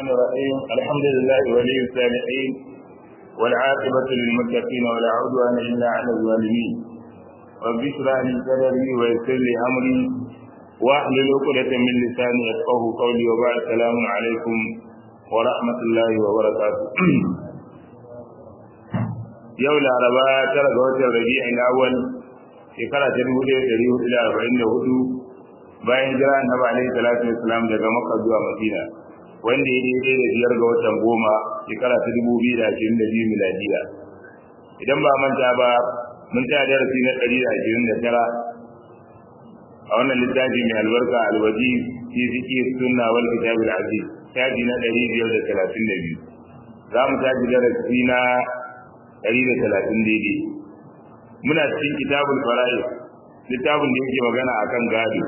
الرحمن الرحيم الحمد لله ولي الصالحين والعاقبة للمتقين ولا عدوان إلا على الظالمين رب اشرح لي صدري ويسر لي أمري واحلل عقدة من لساني يفقه قولي وبعد السلام عليكم ورحمة الله وبركاته yau laraba tara ga watan rabi'in awwal shekara ta dubu ɗaya ɗari hudu da arba'in da hudu bayan jira annabi alaihi salatu wassalam daga makka zuwa madina wanda ya daidai da biyar ga watan goma shekara ta dubu biyu da ashirin da biyu miladiya idan ba manta ba mun tsaya darasi na ɗari da ashirin da tara a wannan littafi mai albarka alwaji fi fiqh sunna wal kitab al aziz shafi na ɗari biyar da talatin da biyu za mu tashi darasi na ɗari da talatin daidai muna cikin kitabul fara'id littafin da yake magana akan gado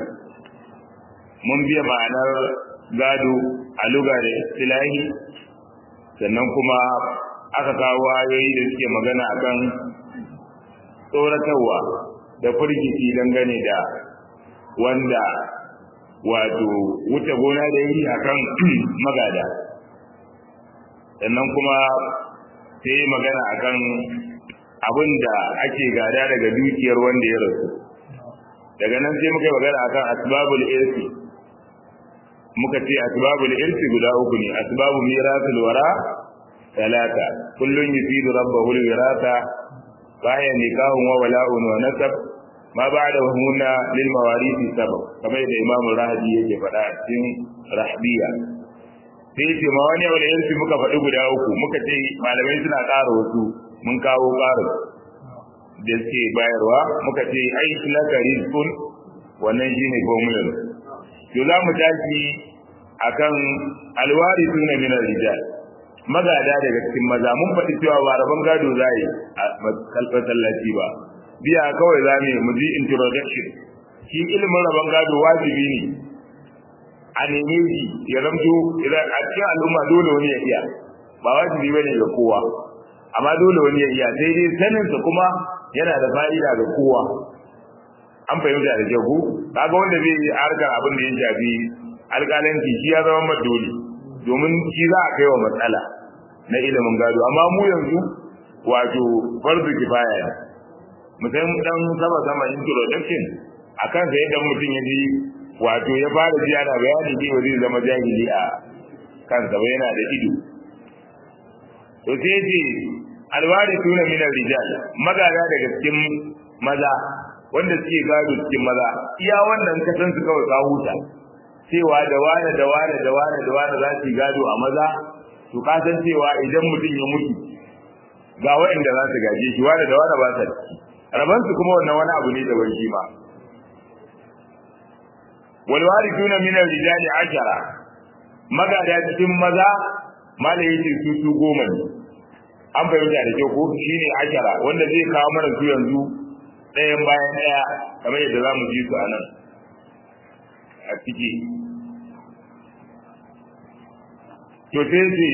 mun biya ma'anar gado a luga da istilahi sannan kuma aka kawo ayoyi da suke magana akan tsoratarwa da firgici dangane da wanda wato wuce gona da yi akan magada sannan kuma sai magana akan abin da ake gada daga dukiyar wanda ya rasu daga nan sai muka yi magana akan asbabul irsi muka ce asbabul irsi guda uku ne asbabu mirasul wara talata kullun yufidu rabbahu alwirasa baya nikahun wa wala'un wa nasab ma ba'da hunna lil mawarisi sabab kamar da imamu rahabi yake faɗa a cikin rahbiya sai ce ma wani wani irsi muka faɗi guda uku muka ce malamai suna ƙara wasu mun kawo ƙarin da suke bayarwa muka ce ai laka rizqun wannan shine formular to za mu tashi akan alwarithuna min ar-rijal magada daga cikin maza mun faɗi cewa ba rabon gado zai a masallaci ba biya kawai za mu ji introduction shi ilimin rabon gado wajibi ne a neme shi ya zamto idan a cikin al'umma dole wani ya iya ba wajibi bane ga kowa amma dole wani ya iya sai dai saninsa kuma yana da fa'ida ga kowa an fahimta da jago kaga wanda zai yi harkar abin da ya shafi alƙalanci shi ya zama madoli domin shi za a kai wa matsala na ilimin gado amma mu yanzu wato farzu kifaya ne mutum dan sama sama introduction akan sai dan mutum ya ji wato ya fara ji ana bayani shi ba zai zama jahili a kansa ba yana da ido to sai ce alwari tuna min rijal magada daga cikin maza wanda suke gado cikin maza iya wannan ka san su kawai ka huta cewa da wane da wane da wane da wane za su gado a maza to ka san cewa idan mutum ya mutu ga waɗanda za su gaje shi wane da wane ba sa ciki rabansu kuma wannan wani abu ne da ban shi ba walwarithuna min ar-rijali ashara magada cikin maza malai yace su su goma ne an fahimta da kyau ko shine ashara wanda zai kawo mana su yanzu ɗayan bayan ɗaya kamar yadda za mu ji su a nan a ciki to sai ce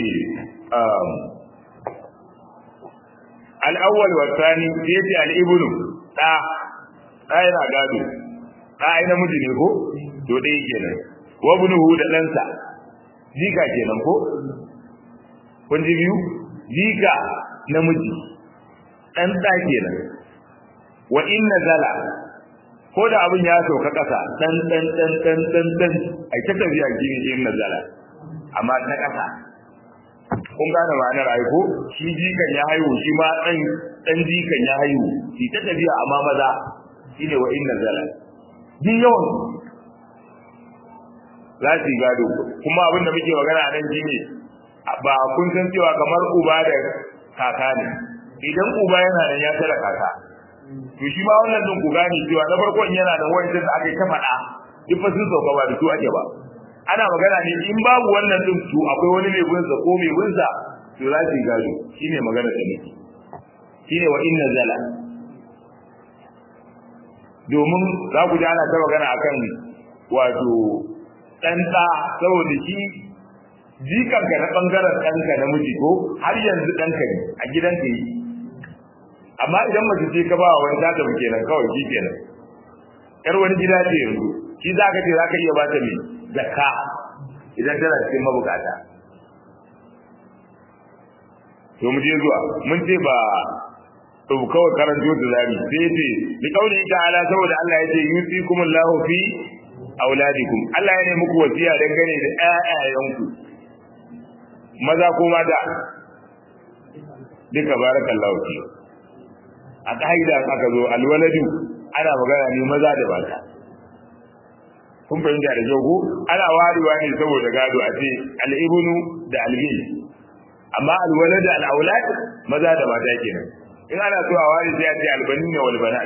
al'awwal wa tsani sai ce al'ibnu ɗa ɗa yana gado ɗa ai namiji ne ko to dai kenan wa bunuhu da ɗansa jika kenan ko kun ji biyu jika namiji ɗan ɗa kenan wa inna zala ko da abin ya sauka ƙasa ɗan ɗan ɗan ɗan ɗan ɗan ai ta tafiya gini inna zala amma ta ƙasa kun gane ma'anar aiko shi jikan ya haihu shi ma ɗan ɗan jikan ya haihu shi ta tafiya amma maza shine wa inna zala duk yawan za su yi gado kuma abin da muke magana nan shi ne ba kun san cewa kamar uba da kaka ne idan uba yana nan ya tara kaka to shi ma wannan din ku gane cewa na farkon yana da wani da aka yi ta faɗa duk fa sun sauka ba da su ake ba ana magana ne in babu wannan din to akwai wani mai gunsa ko mai gunsa to za su yi gado shine magana da muke shine wa inna zala domin za ku ji ana ta magana akan wato ɗanɗa saboda shi jikanka na ɓangaren ɗanka na miji ko har yanzu ɗanka ne a gidanka yi amma idan mace ce ka ba wa wani zata mu kenan kawai shi kenan yar wani gida ce yanzu shi za ka ce za ka iya ba ta mai zakka idan tana cikin mabukata to mu je zuwa mun ce ba to kawai karanto da zami sai ce bi kauli ta'ala saboda Allah ya ce yusikumullahu fi auladikum Allah ya ne muku wasiya dangane da ƴaƴayenku maza ko mata duka barakallahu fi a kaida aka zo alwaladu ana magana ne maza da mata kun fahimta da kyau ko ana warewa ne saboda gado a ce al'ibnu da albin amma alwalad da al'aulad maza da mata kenan in ana so a ware sai a ce albanin wal banat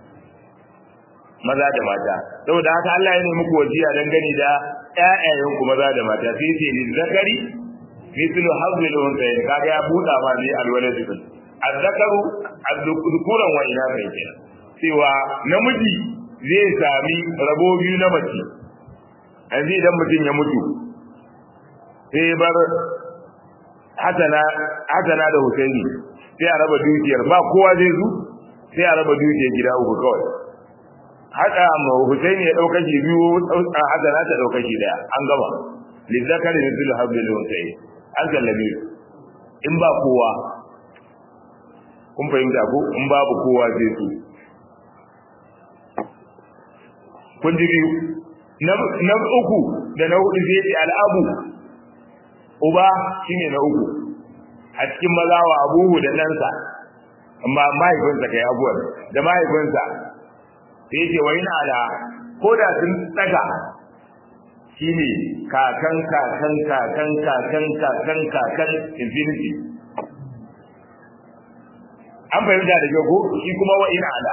maza da mata saboda haka Allah ya nemi ku wasiya dangane da ƴaƴayen ku maza da mata sai ce ni zakari mithlu hazil unsayin kaga ya buɗa ma ne alwalad din azzakaru azzukuran wa ina kai kenan cewa namiji zai sami rabo biyu na mace yanzu idan mutum ya mutu sai bar hasana hasana da husaini sai a raba dukiyar ba kowa zai zu sai a raba dukiyar gida uku kawai haka ma husaini ya dauka shi biyu hasana ta dauka shi daya an gama lizzakari mithlu habbil unsayi an sallame in ba kowa kun fahimta ko in babu kowa zai su kun ji biyu na uku da na hudu zai ce al'abu uba shine na uku a cikin maza wa abuhu da ɗansa amma mahaifinsa kai abuwar da mahaifinsa sai ce wai na ala ko da sun tsaga shine kakan kakan kakan kakan kakan kakan infinity an fahimta da kyau ko shi kuma wa ina ala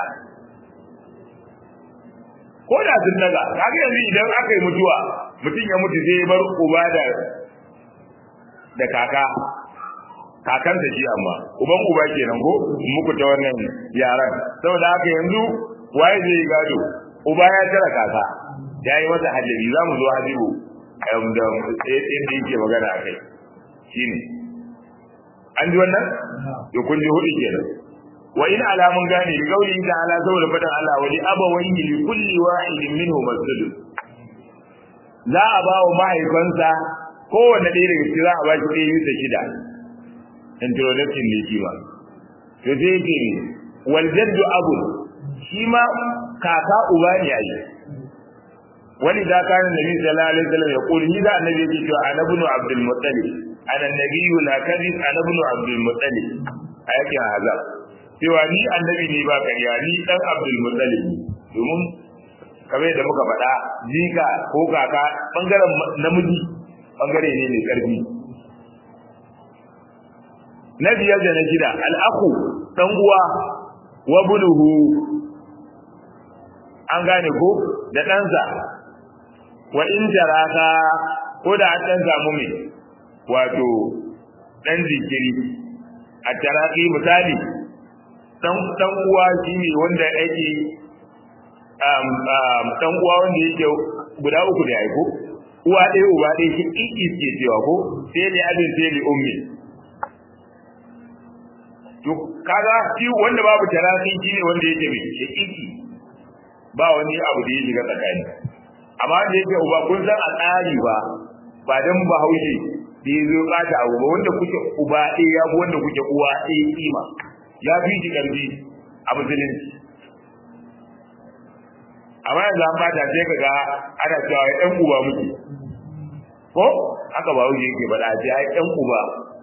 ko da sun daga kaga yanzu idan aka yi mutuwa mutum ya mutu sai ya bar uba da da kaka kakan da shi amma uban uba kenan ko muku ta wannan yaran saboda haka yanzu waye zai yi gado uba ya tara kaka ya yi masa hajjari za mu zo habibu da inda yake magana a kai shine an ji wannan to kun ji hudu kenan wa in alamun gane da gauli da ala saboda fadan Allah wa li abawayhi li kulli wahidin minhu masjid za a ba wa mahaifansa kowanne ɗaya daga cikin za a ba shi ɗaya bisa shida introduction ne shi ma to sai yake ne wal jaddu abu shi ma kaka uba ne a yi wani da kana nabi sallallahu alaihi wasallam ya kuli ni da annabi yake cewa ana ibn abdul muttalib ana nabiyyu la kadhib ana ibn abdul muttalib ayatin hazab cewa ni annabi ne ba kariya ni dan Abdul Muttalib domin kamar da muka faɗa jika ko kaka bangaren namiji bangare ne mai karfi na biyar da na shida al'akhu dan uwa wa buluhu an gane ko da ɗansa wa in jaraka ko da an ɗan samu mai wato ɗan jikiri a taraki misali dan dan uwa shine wanda yake um um dan uwa wanda yake guda uku da aiko uwa ɗaya uba ɗaya shi kiki ke cewa ko sai ne abin sai ne ummi to kaga shi wanda babu tarafi shine wanda yake mai shi kiki ba wani abu da ya shiga tsakani amma da yake uba kun san a tsari ba ba dan bahaushe da ya zo kata abu ba wanda kuke uba ɗaya ya bi wanda kuke uwa ɗaya kima ya fi shi ƙarfi a musulunci amma yanzu an bata sai ka ga ana cewa ya ɗan uba muke ko haka ba wuce yake faɗa ce ya ɗan uba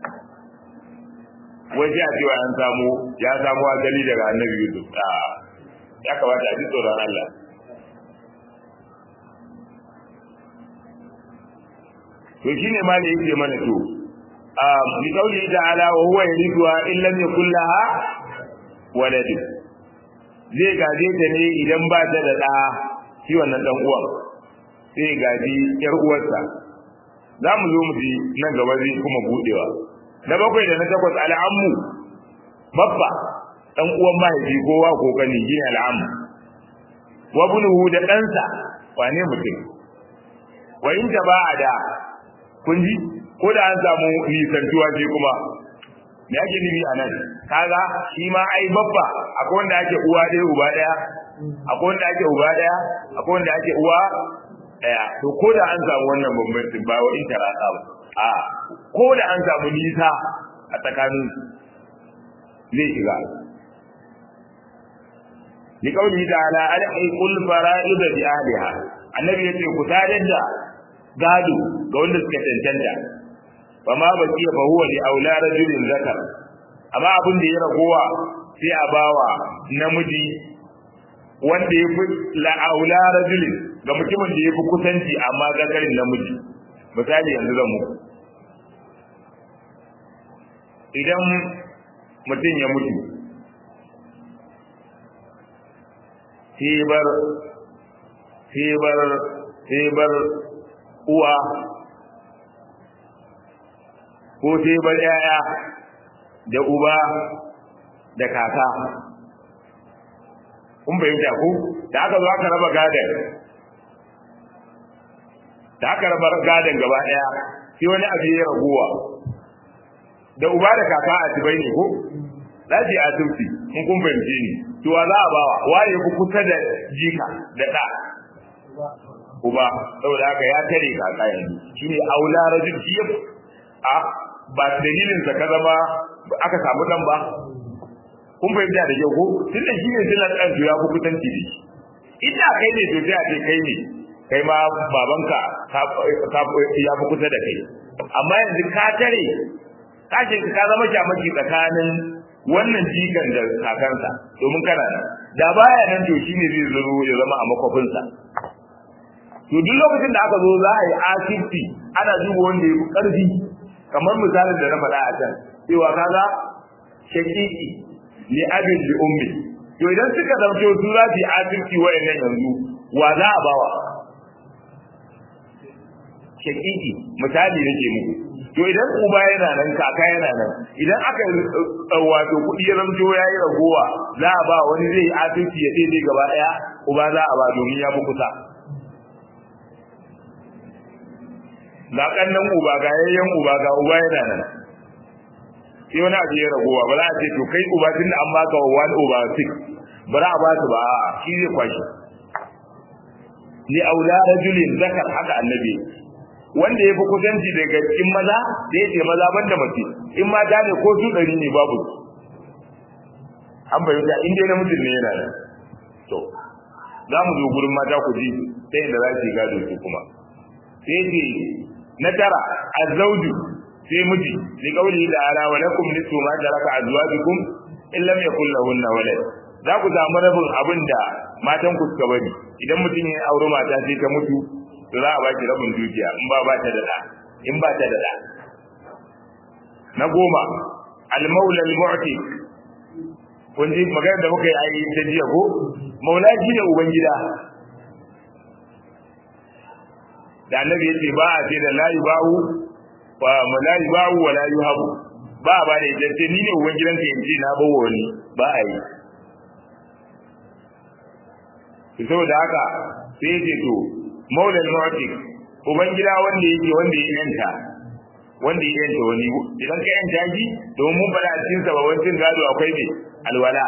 wai sai a cewa an samu ya samu asali daga annabi yusuf a ya kamata a ji tsoron allah to shine ma da yake mana to bi qawli ta'ala wa huwa yarithuha in lam yakul laha walad zai gaje ta ne idan ba ta da da shi wannan dan uwan sai gaji yar uwarsa za mu zo mu ji nan gaba zai kuma budewa na bakwai da na takwas al'ammu babba dan uwan mahaifi kowa ko kani gina al'ammu wa bunuhu da ɗansa wane mutum wa in ta ba da kun ji ko da an samu nisantuwa sai kuma me ake nufi a nan kaga shi ma ai babba akwai wanda ake uwa ɗaya uba ɗaya akwai wanda ake uba ɗaya akwai wanda ake uwa ɗaya to ko da an samu wannan bambancin ba wa in tarasa ba a ko da an samu nisa a tsakanin zai shiga li qawli ta'ala alhiqul fara'id bi ahliha annabi yace ku tadar da gado ga wanda suka tantanta fa ma baki fa huwa li aula rajulin zakar amma abin da ya ragowa sai a bawa namiji wanda ya fi la'aula rajulin ga mutumin da ya fi kusanci amma zakarin namiji misali yanzu zan muku idan mutum ya mutu sebar sebar sebar uwa ko sebar yaya da uba da kaka kun bayyana ku da aka zo aka raba gadan da aka raba gadan gaba daya sai wani abu ya raguwa da uba da kaka a tibai ne ko lafi a tufi in kun fahimce ni to wa za a bawa waye ku kusa da jika da da uba saboda haka ya tare kaka yanzu shine aula rajul shi a ba dalilin sa ka zama aka samu dan ba kun fahimta da kyau ko tunda shi ne dilan dan ya ku kusanci da shi ina kai ne to sai a ce kai ne kai ma babanka ya fi kusa da kai amma yanzu ka tare ka ce ka zama shamaki tsakanin wannan jikan da kakansa domin kana nan da baya nan to shine zai zuro ya zama a makwafinsa to duk lokacin da aka zo za a yi asibiti ana duba wanda ya fi ƙarfi kamar misalin da na faɗa a can cewa kaga shakiki li abin li ummi to idan suka dauke su za su yi asibiti wa'annan yanzu wa za a bawa shakiki misali nake muku to idan uba yana nan kaka yana nan idan aka wato kuɗi ya zamto ya yi ragowa za a ba wani zai yi asibiti ya daidai gaba ɗaya uba za a ba domin ya fi kusa ga kannan uba ga yayyan uba ga uba yana nan sai wani abu ya ragowa ba za a ce to kai uba tun da an baka wa one over six ba za a ba su ba a shi zai kwashi li aula rajulin zakar haka annabi wanda ya fi kusanci daga cikin maza da ya ce maza banda mace in mata ne ko su ɗari ne babu an bayyana in dai namijin ne yana nan to za mu zo gurin mata ku ji ta inda za su yi gado su kuma sai ce na tara azzauju sai miji li qawli ta'ala wa lakum nisfu ma taraka azwajukum in lam yakul lahunna walad za ku samu rabin abin da matan ku suka bari idan mutum ya aure mata sai ta mutu to za a ba ki rabin dukiya in ba ba ta da da in ba ta da da na goma al-maula al-mu'ti kun ji magana da muka yi ayi ta jiya ko maula shi ne ubangida da annabi yace ba a ce da la yubahu wa la yubahu wa la yuhabu ba ba da ita ce ni ne uban gidanka yanzu na bawo wani ba a yi saboda haka sai yace to maulal mu'tik uban gida wanda yake wanda ya yanta wanda ya yanta wani idan ka yanta shi domin mun fada a cikin sababan cin gado akwai ne alwala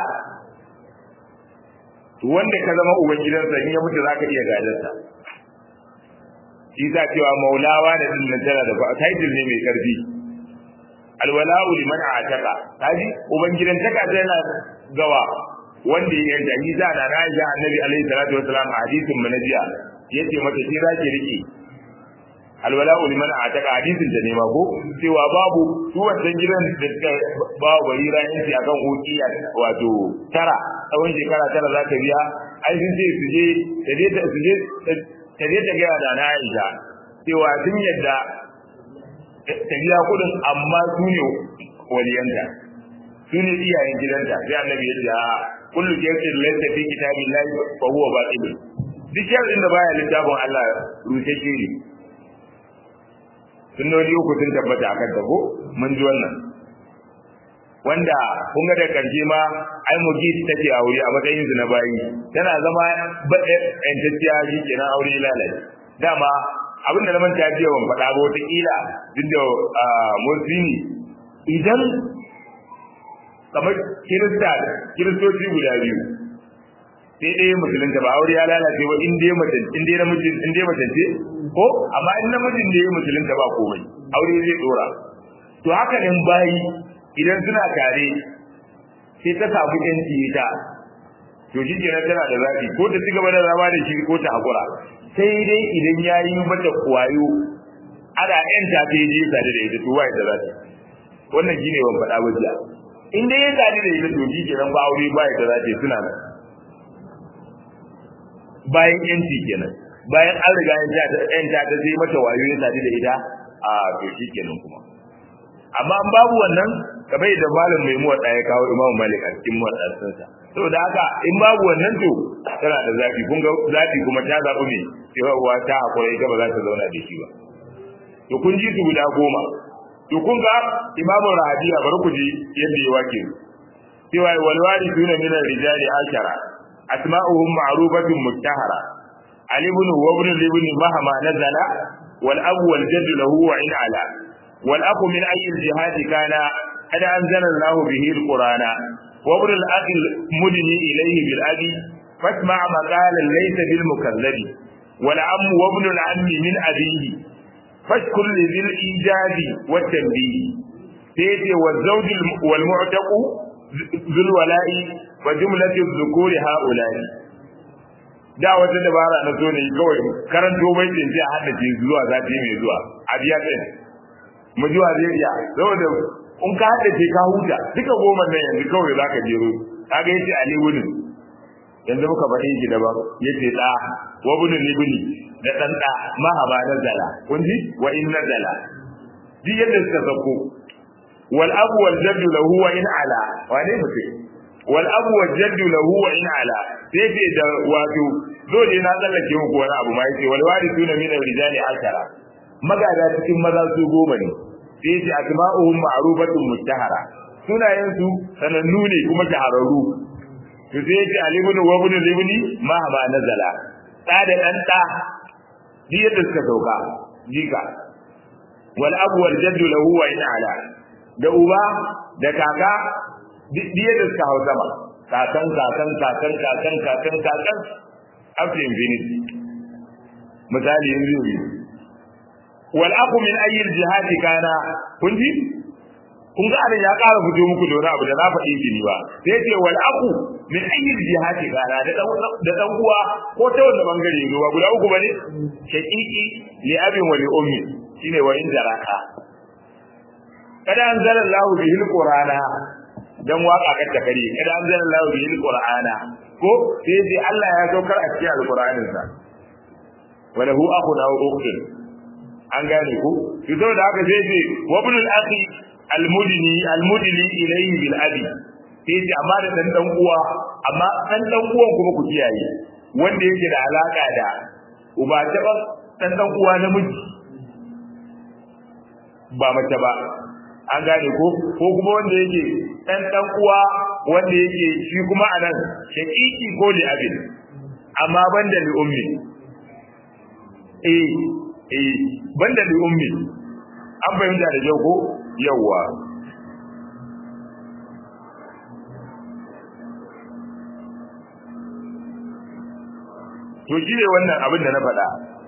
to wanda ka zama uban gidansa in ya mutu zaka iya gadarsa shi za cewa maulawa da din nan tana da title ne mai karfi alwala'u liman ataka kaji uban gidan taka tana gawa wanda ya yanta shi za na Aisha Annabi alaihi salatu wasalam a hadisin manajiya yace mata shi zaki rike alwala'u liman ataka hadisin da ne ma ko cewa babu su wannan gidan da suka ba bari rayin akan ukiya wato tara tsawon shekara tara za ka biya ai sun ce su je ta je ta su je ta je ta gaya da na Aisha cewa sun yadda ta biya kuɗin amma su ne waliyanta su ne iyayen gidanta sai annabi ya ce a kullu shay'in laysa fi kitabillahi fa huwa batil duk sharrin da baya littafin Allah rushe shi ne sunnoni uku sun tabbata akan ta ko mun ji wannan wanda kun ga da karshe ma ai mugi take aure a matsayin su na bayi tana zama yantacciya shi kenan aure lalace dama abinda na manta jiya ban faɗa ba wata kila duk da musulmi idan kamar kirista kiristoci guda biyu sai ɗaya musulunta ba aure ya lalace ba in dai mace in dai namiji in dai mace ce ko amma in namijin da ya musulunta ba komai aure zai dora to haka nan bayi idan suna tare sai ta samu yanci ita to shi kenan tana da zafi ko ta cigaba da zama da shi ko ta hakura sai dai idan ya yi mata kwayo ana yanta ta yi je tare da ita to wai da zafi wannan shine ban faɗa ba jiya in dai ya tare da ita to shi kenan ba aure ba ya da zafi suna nan bayan yanci kenan bayan an riga yanta ta sai mata wayo ya tare da ita a to shi kenan kuma amma an babu wannan kamar yadda malam mai muwadda ya kawo imamu malik a cikin muwaddansa saboda haka in babu wannan to tana da zafi kun ga zafi kuma ta zaɓi me cewa ta hakura ita ba za ta zauna da shi ba to kun ji su guda goma to kun ga imamu rahabiya bari ku ji yadda ya wake cewa wal warithuna min ar-rijali ashara asma'uhum ma'rufatun muttahara ali ibn wa ibn ibn mahama nazala wal abu wal jadd lahu wa in ala wal aqu min ayyi al-jihad kana قد أنزل الله به القرآن وابن الأخ المدني إليه بالأبي فاسمع مقالا ليس بالمكذب والعم وابن العم من أبيه فاشكر لذي الإيجاد والتنبيه سيدي والزوج والمعتق ذو الولاء وجملة الذكور هؤلاء da wata dabara na so ne kawai karanto baitin sai a haddace zuwa zafi mai zuwa a biya ɗin mu ji wa zai iya saboda in ka haddace ka huta duka goma nan yanzu kawai za ka jero kaga yace ali wunin yanzu muka faɗi shi da ba yace da wa bunun libni da dan da mahaba nazala kun ji wa in nazala duk yadda suka sako wal abu wal jaddu lahu wa in ala wane mutum wal abu wal jaddu lahu wa in ala sai ce da wato dole na tsallake muku wani abu ma yace wal warithuna min ar-rijali ashara magada cikin maza su goma ne sai ce asma'uhum ma'rufatun mustahara sunayen su sanannu ne kuma shahararru to sai ce alibun wa ibn libni ma ma nazala da da dan da ji yadda suka sauka jika wal abu wal jaddu lahu wa in ala da uba da kaka duk yadda suka hau sama kakan kakan kakan kakan kakan kakan up to infinity misali yanzu wal aqu min ayyi al jihad kana kun ji kun ga abin ya ƙara fito muku da wani abu da na faɗi gini ba sai ce wal aqu min ayyi al jihad kana da dan da dan uwa ko ta wanda bangare ne ba guda uku bane shaqiqi li abin wa li ummi shine wa in jaraka kada anzala Allah bihi al qur'ana dan waka ka ta kare kada anzala Allah bihi al qur'ana ko sai ce Allah ya saukar a cikin al qur'anin sa wa lahu akhun aw ukhtun an gane ku to saboda haka sai ce wa ibn al-akhi al-mudni al-mudni ilayhi bil abi sai ce amma da dan dan uwa amma dan dan uwan kuma ku kiyaye wanda yake da alaka da uba ta ba dan dan uwa namiji ba mace ba an gane ko ko kuma wanda yake dan dan uwa wanda yake shi kuma anan shaqiqi ko li abin amma banda li ummi eh eh banda li ummi an fahimta da jau ko yawa to shi ne wannan abin da na faɗa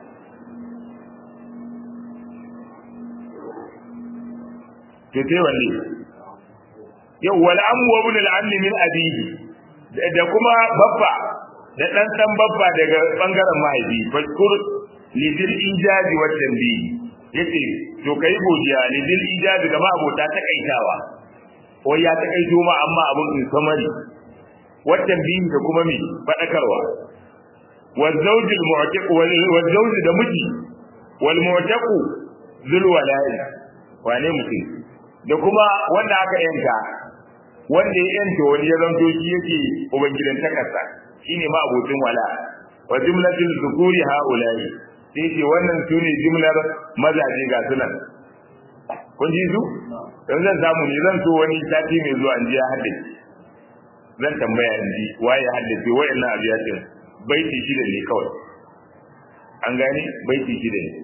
to sai wanne yau wal amu wa ibn al ammi min abihi da kuma babba da dan dan babba daga bangaren mahaifi fashkur lidil ijazi wa tanbihi yace to kai godiya lidil ijazi ga abota ta kaitawa ko ya ta kaito ma amma abun in samari wa tanbihi da kuma mi fadakarwa wa zawjul mu'tiq wa zawj da miji wal mu'taq zul walai wane mutum da kuma wanda aka yanka wanda ya yanta wani ya zanto shi yake ubangidan takarsa shine ma abokin wala wa jumlatul dhukuri haula'i sai ce wannan su ne jimlar mazaje ga sunan kun ji su don zan samu ne zan so wani sati mai zuwa in ji ya haddace zan tambaya in ji waye ya haddace wa'annan abiyatin baiti shida ne kawai an gani baiti shida ne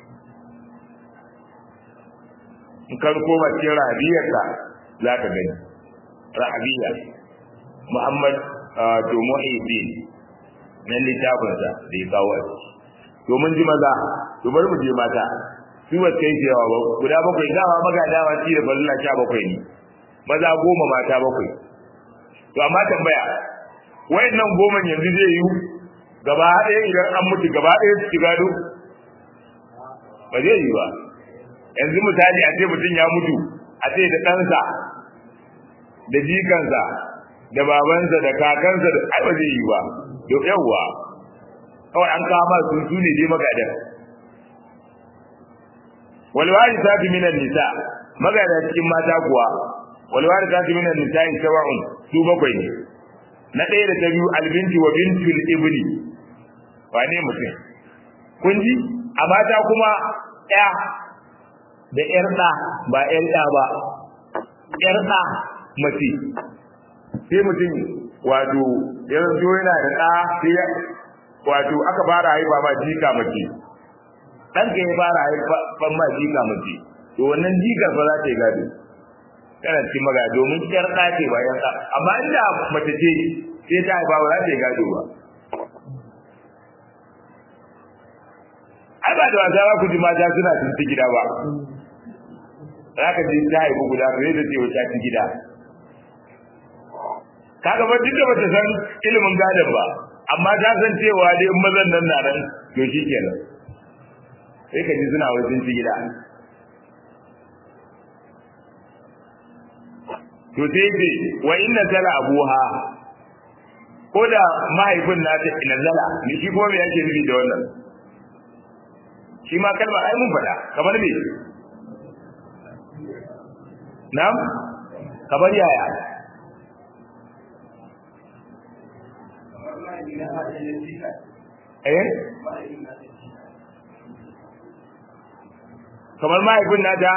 in kan koma cikin rahabiyarsa za ka gani rahabiya muhammad to muhiddin na littafinsa da ya kawo a ciki to mun ji maza to bari mu je mata su ba kai yawa ba guda bakwai dama maga dama ci da balla sha bakwai ne maza goma mata bakwai to amma tambaya wayannan goma yanzu zai yi gaba ɗaya idan an mutu gaba ɗaya su ci gado ba zai yi ba yanzu misali a ce mutum ya mutu a ce da ɗansa da jikansa da babansa da kakansa da ai ba zai yi ba to yawwa kawai an kama su su ne dai magadan walwari ta fi minan nisa magada cikin mata kuwa walwari ta fi minan nisa in sawa'un su bakwai ne na ɗaya da ta biyu albinti wa bintul ibni wane mutum kun ji a mata kuma ɗaya da ƴar ɗa ba ƴar ɗa ba ƴar ɗa mace sai mutum wato yanzu yana da ɗa sai wato aka fara haifa ma jika mace ɗan ka ya fara haifan ma jika mace to wannan jikar ba za ta yi gado kana cikin maga domin ƴar ɗa ce ba ƴar ɗa amma inda mace ce sai ta haifa ba za ta yi gado ba ai ba da wasa ba ku ji mata suna tuntu gida ba za ka ji ta haifu guda sai da ce wata ci gida kaga ba duk da bata san ilimin gadon ba amma ta san cewa dai in mazan nan na nan to shi kenan sai ka ji suna wajen ci gida to sai ce wa inna tala abuha ko da mahaifin nata ina zala ni shi kuma me yake nufi da wannan shi ma kalma ai mun faɗa kamar me na'am kamar yaya eh kamar mahaifin nata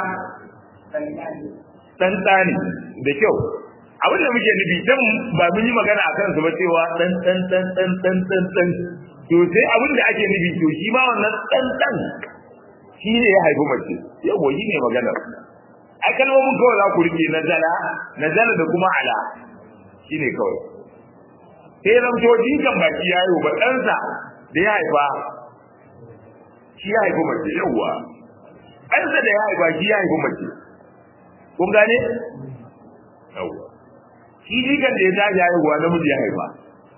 dan tsani da kyau abin da muke nufi dan ba mun yi magana a kansu ba cewa dan dan dan dan dan dan dan to sai abin da ake nufi to shi ma wannan dan dan shi ne ya haifi mace yau shi ne magana ai kalmomin kawai za ku rike nazala nazala da kuma ala shi ne kawai sai zamto jinkan baki ya yi ba ɗansa da ya haifa shi ya haifi mace yauwa ɗansa da ya haifa shi ya haifi mace kun gane yauwa shi jikan da ya tashi haihuwa namiji ya haifa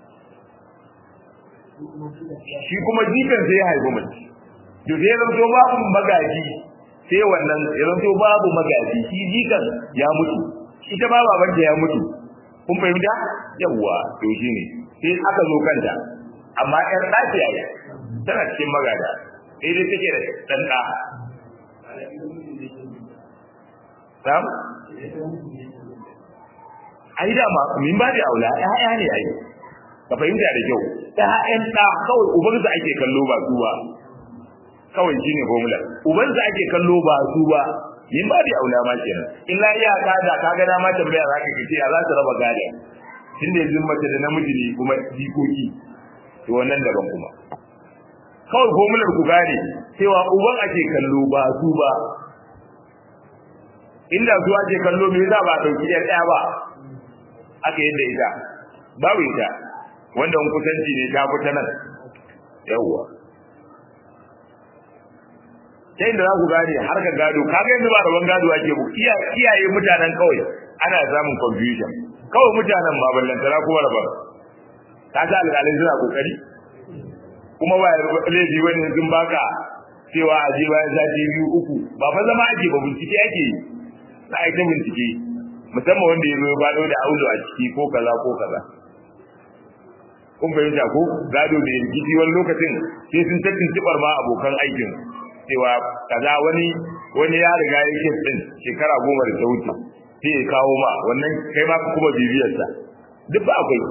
shi kuma jikan sai ya haifi mace to sai zamto babu magaji sai wannan ya zamto babu magaji shi jikan ya mutu ita ba babanta ya mutu kun fahimta yawwa to shi ne sai aka zo kanta amma ƴar ɗaki a yi tana cikin magada sai dai take da ɗan ɗa sam ai da ma min ba da aula ƴaƴa ne ai ka fahimta da kyau ƴaƴan ɗa kawai ubansa ake kallo ba su ba kawai shine formula ubansa ake kallo ba su ba min ba da aula ma kenan illa iya ka da ka ga dama tambaya zaka kace ya za su raba gada tunda yanzu mace da namiji ne kuma jikoki to wannan daban kuma kawai formular ku gane cewa uban ake kallo ba su ba inda su ake kallo me yasa ba dauki yar ɗaya ba aka yadda ita babu ita wanda kusanci ne ta fita nan yawwa ta inda za ku gane har ka gado kaga yanzu ba rabon gado ake bu iyaye mutanen kawai ana samun confusion kawai mutanen ma ballantana kuma rabon ka ga alƙalai suna kokari kuma ba laifi wani sun baka cewa a je bayan sati biyu uku ba fa zama ake ba bincike ake yi na aita bincike musamman wanda ya zo ya bado da aulo a ciki ko kaza ko kaza kun fahimta ko gado da rikici wani lokacin sai sun tattin tibar ma abokan aikin cewa kaza wani wani ya riga ya yi din shekara goma da ta wuce sai ya kawo ma wannan kai ma kuma bibiyarsa duk ba akwai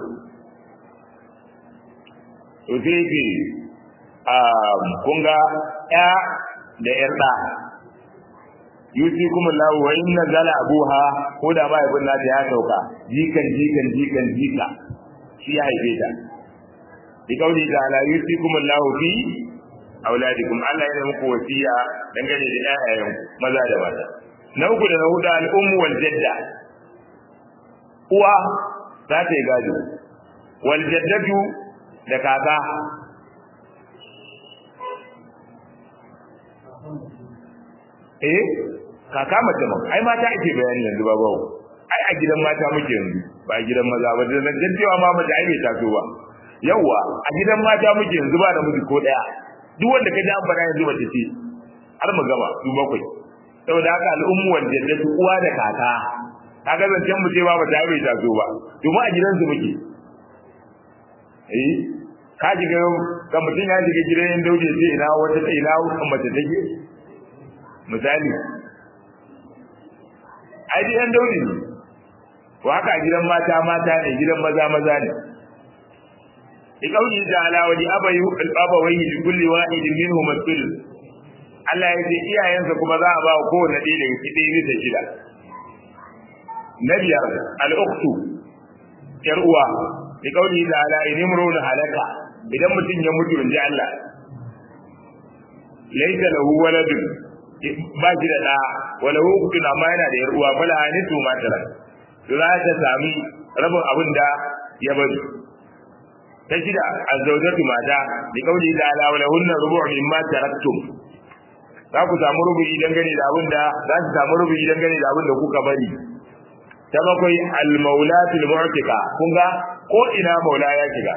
to sai yake a kun ga ya da yar da yusi kuma lahu wa inna zala abuha ko da ba ibn nata ya sauka jikan jikan jikan jika shi ya haife ta bi kauli da ala yusi kuma lahu fi auladikum Allah ya muku wasiya dangane da ƴaƴayen maza da mata na uku da na hudu al-ummu wal jadda uwa za ta yi gado wal jaddatu da kaka eh kaka mace ma ai mata ake bayani yanzu ba bawo ai a gidan mata muke yanzu ba a gidan maza ba da zancen cewa ma mace ai bai taso ba yawwa a gidan mata muke yanzu ba da miji ko daya duk wanda ka ji an faɗa yanzu mace ce har mu gaba su bakwai saboda haka al'ummu wanda da su uwa da kaka kaga zancen mu ce ba mace ai bai taso ba domin a gidansu muke eh ka shiga ga mutum ya shiga gidan yin dauje ce ina wata ta ina mace take misali ai dai yan dauje ne to haka a gidan mata mata ne gidan maza maza ne liqawli ta'ala wa li abayu al-abawayhi li kulli wahidin minhum al Allah ya ce iyayensa kuma za a ba wa kowanne ɗaya daga cikin bisa shida na biyar al-ukhtu yar uwa liqawli ta'ala in imrun halaka idan mutum ya mutu inji Allah laysa lahu waladun ba shi da ɗa wala hukun amma yana da yar uwa fala hanitu ma tara za ta sami rabin abin da ya bari ta shida azzawjatu mata bi qawli ta'ala wala hunna rubu' mimma taraktum za ku samu rubu'i dangane da abin da za su samu rubu'i dangane da abin da kuka bari ta bakwai al-maulatul mu'tika kun ga ko ina maula ya shiga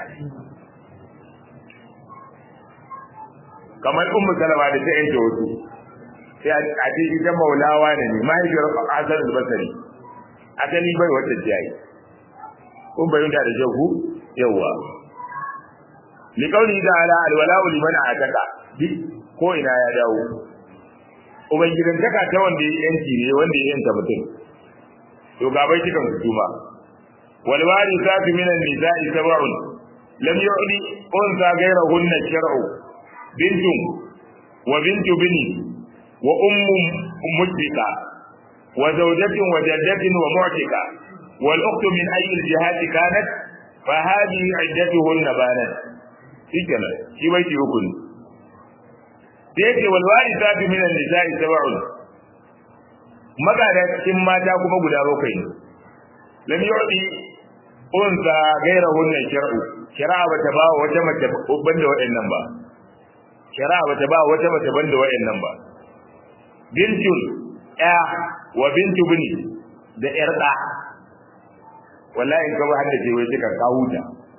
kamar ummu salama da ta yanke wasu sai a ce ita maulawa ne ne mahaifiyar hasan al-basri asali bai wata jayi kun bayyana da jahu yawa li qawli ta'ala al-wala'u liman ataka ko ina ya dawo ubangidan taka ta wanda ya yanki ne wanda ya yanta mutum to ga bai cikan hukuma wal warithatu min an-nisa'i sab'un lam yu'li unsa ghayrahunna shar'u bintun wa bintu bini wa ummu mujbika wa zawjatin wa jaddatin wa mu'tika wal ukhtu min ayyi al-jihati kanat fa hadhihi iddatuhunna banat shikenan shi bai ci hukun sai ce wal warithatu min an-nisa'i sab'un magada cikin mata kuma guda bakwai ne lam yu'ti unsa ghayrahunna shar'u shari'a bata ba wata mace banda waɗannan ba shari'a bata ba wata mace banda waɗannan ba bintun ya wa bintu bini da yar da wallahi in ka ba haddace wai kika ka huta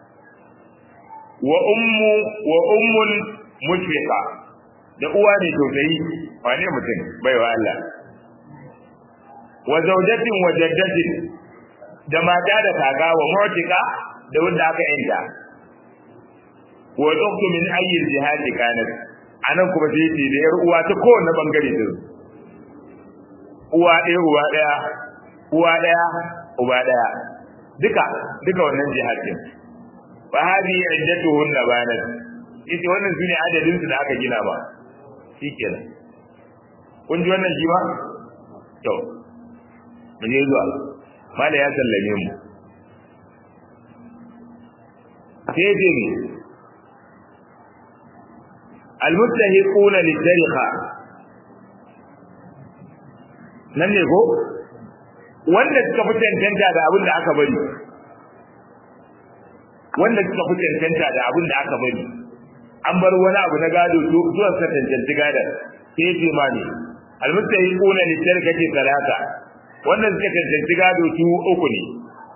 wa ummu wa ummul mushfiqa da uwa ne tausayi wane mutum bai wa Allah wa zawjatin wa jaddatin da mata da kaga wa mu'tika da wanda aka yanta wa ukhtu min ayyi jihadi kanat anan kuma sai ce da yar uwa ta kowanne bangare din uwa ɗaya uwa ɗaya uwa ɗaya uba ɗaya duka duka wannan jihadin fa hadi iddatuhunna banat ita wannan sune adadin su da aka gina ba shikenan kun ji wannan shi ba to mun yi zuwa mala ya sallame mu sai ce ne almuttahiquna lidariqa nan ne ko wanda suka fi cancanta da abin da aka bari wanda suka fi cancanta da abin da aka bari an bar wani abu na gado zuwa suka cancanci gadon sai ce ma ne almuttahiquna lidariqati talata wanda suka cancanci gado su uku ne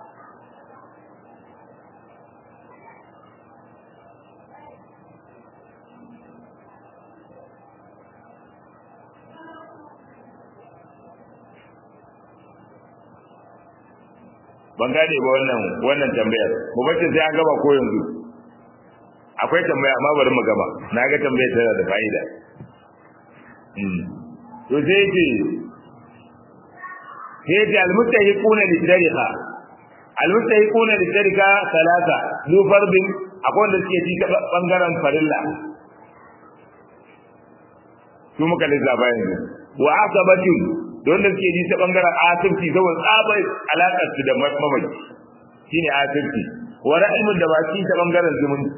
ban gane ba wannan wannan tambayar mu bace sai an gaba ko yanzu akwai tambaya amma bari mu gama na ga tambayar tana da fa'ida to sai ce sai ce almustahiquna lidariqa almustahiquna lidariqa salasa zu fardin akwai wanda suke ci bangaren farilla su muka lissafa yanzu wa asabatin da wanda suke ji ta bangaren asirci saboda tsabar alaƙar su da mamaki shine asirci wa ra'imin da ba ci ta bangaren zumunci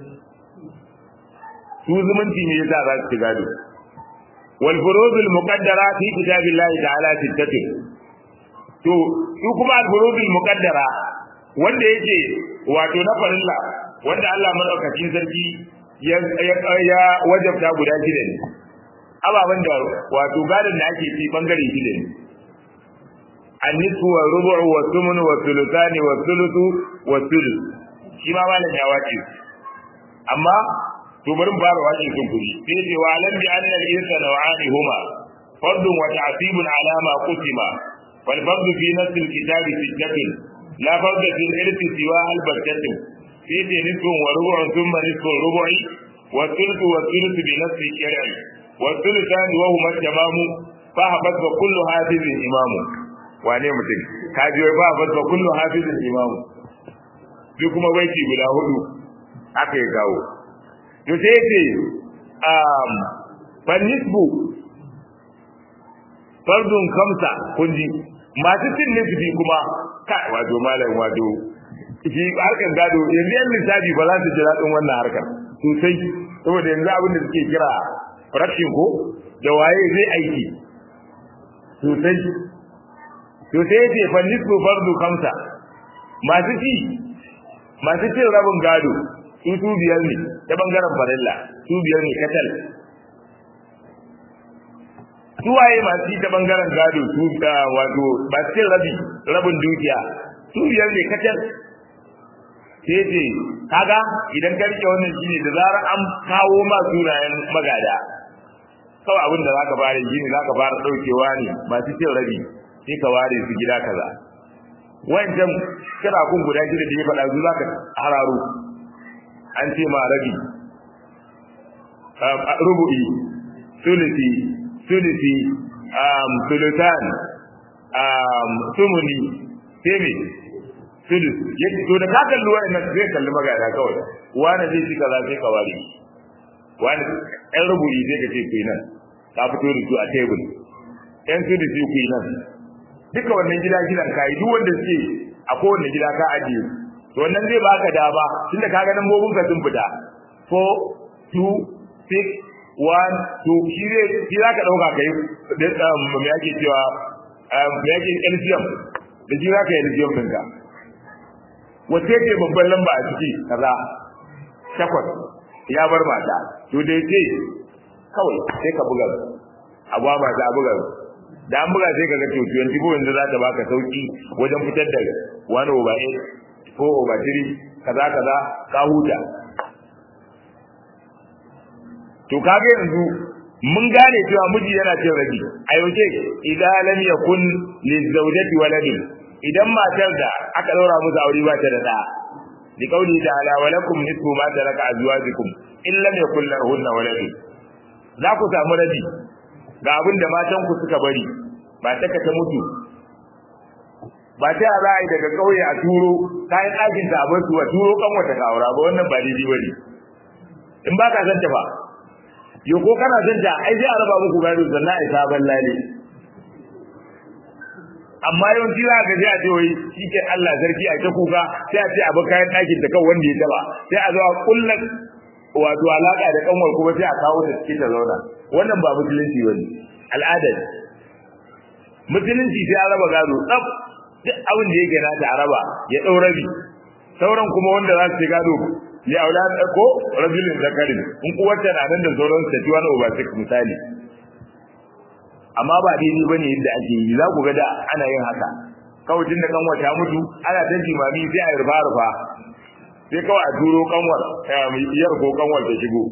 su zumunci ne yasa za su ci gado wal furudul muqaddara fi kitabillahi ta'ala sittatin to su kuma al furudul muqaddara wanda yake wato na farilla wanda Allah madaukakin sarki ya ya wajabta guda shida ne ababen da wato gadon da ake ci bangare shida ne annisu wa rubu'u wa thumun wa thuluthani wa thuluthu wa thuluth shi ma malam ya wace amma to bari mu fara wace sun kuri sai ce wa alam bi anna al-insa naw'ani huma fardun wa ta'sibun ala ma qusima wal fardu fi nafs al-kitab sittatun la farda fi al-irthi siwa al-battatin sai ce nisfun wa rubu'un thumma nisfun rubu'i wa thuluthu wa thuluthu bi nafs al-shar'i wa thuluthani wa huma tamamu fa habatha kullu hafizin imamu wane mutum ka ji wai fa habatha kullu hafizin imamu duk kuma baiti guda hudu aka yi kawo to sai ce um fanisbu fardun kamsa kunji masu cin nisbi kuma kai wato malam wato shi harkar gado yanzu yan lissafi ba za su ji daɗin wannan harkar sosai saboda yanzu abin da suke kira fraction ko da waye zai aiki sosai to sai ce fanisbu fardu kamsa masu ci masu cin rabin gado su su biyar ne ta bangaren farilla su biyar ne katal su waye masu yi ta bangaren gado su wato masu cin rabi rabin dukiya su biyar ne katal sai ce kaga idan ka rike wannan shine da zarar an kawo ma sunayen magada kawai abin da zaka fara yi ne zaka fara daukewa ne masu cin rabi sai ka ware su gida kaza wancan kira kun guda shida da ya faɗa zu zaka hararo an ce ma rabi rubu'i sulusi sulusi um sulutan um sumuni tebe sulus yadda to da ka kalli wa'annan zai kalli magana kawai wani zai ci kaza sai ka ware wani ɗan rubu'i zai ka ce kuyi nan ka fito da su a tebul ɗan sulusi kuyi nan duka wannan gida gidan kayi duk wanda suke a kowanne gida ka ajiye to wannan zai baka dama tunda ka ga lambobin ka sun fita 4 2 6 1 2 shi zai shi za ka dauka kai da me yake cewa me yake LCM da shi za ka yi LCM ɗinka wace ce babban lamba a ciki kaza takwas ya bar mata to da yake kawai sai ka buga agwa mata a buga da an buga sai kaga to 24 yanzu za ta baka sauki wajen fitar da 1 over 8 4 over 3 kaza kaza ka huta to kage yanzu mun gane cewa miji yana cin rabi a yaushe idan lam yakun lizawjati waladun idan matar da aka daura musu aure ba ta da da li qawli ta'ala wa lakum nisfu ma taraka azwajukum in lam yakul lahunna waladun za ku samu rabi ga abin da matan ku suka bari ba ta ta mutu ba ta za a yi daga ƙauye a turo kayan ɗakin ta abin su a turo kan wata kawura ba wannan ba daidai ba ne in ba ka san ta ba yo ko kana san ta ai sai a raba muku gado sannan a sabon lale amma yawanci za ka je a ce wai shi ke Allah sarki a ta kuka sai a ce abin kayan ɗakin ta kan wanda ya taba sai a zo a kulla wato alaka da kanwar kuma sai a kawo ta cikin ta zauna wannan ba musulunci bane al'ada musulunci sai a raba gado tsaf duk abin da yake nata a raba ya dau rabi sauran kuma wanda za su ci gado ya aula ko rajulin zakarin in uwarta na nan da sauran ta wani over six misali amma ba daidai bane yadda ake yi za ku ga da ana yin haka kawai tun da kanwar ta mutu ana ta jimami sai a rufa rufa sai kawai a turo kanwar iyar ko kanwar ta shigo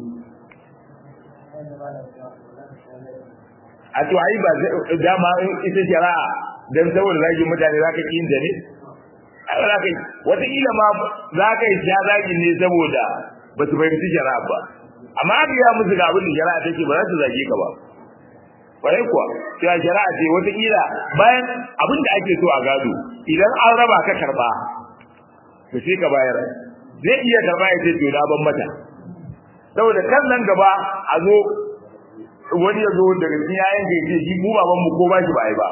a to ai ba dama ita shari'a dan saboda zagin mutane za ka yin da ne ai za ka yi wataƙila ma za ka yi sha zagin ne saboda ba su fahimci shari'a ba amma aka yi musu ga abin da shari'a take ba za su zage ka ba kwarai kuwa cewa shari'a ce wataƙila bayan abin da ake so a gado idan an raba ka karba to sai ka bayar zai iya karba ya ce to na ban mata saboda kan nan gaba a zo wani ya zo daga cikin yayan ka ce shi mu baban mu ko ba shi ba ai ba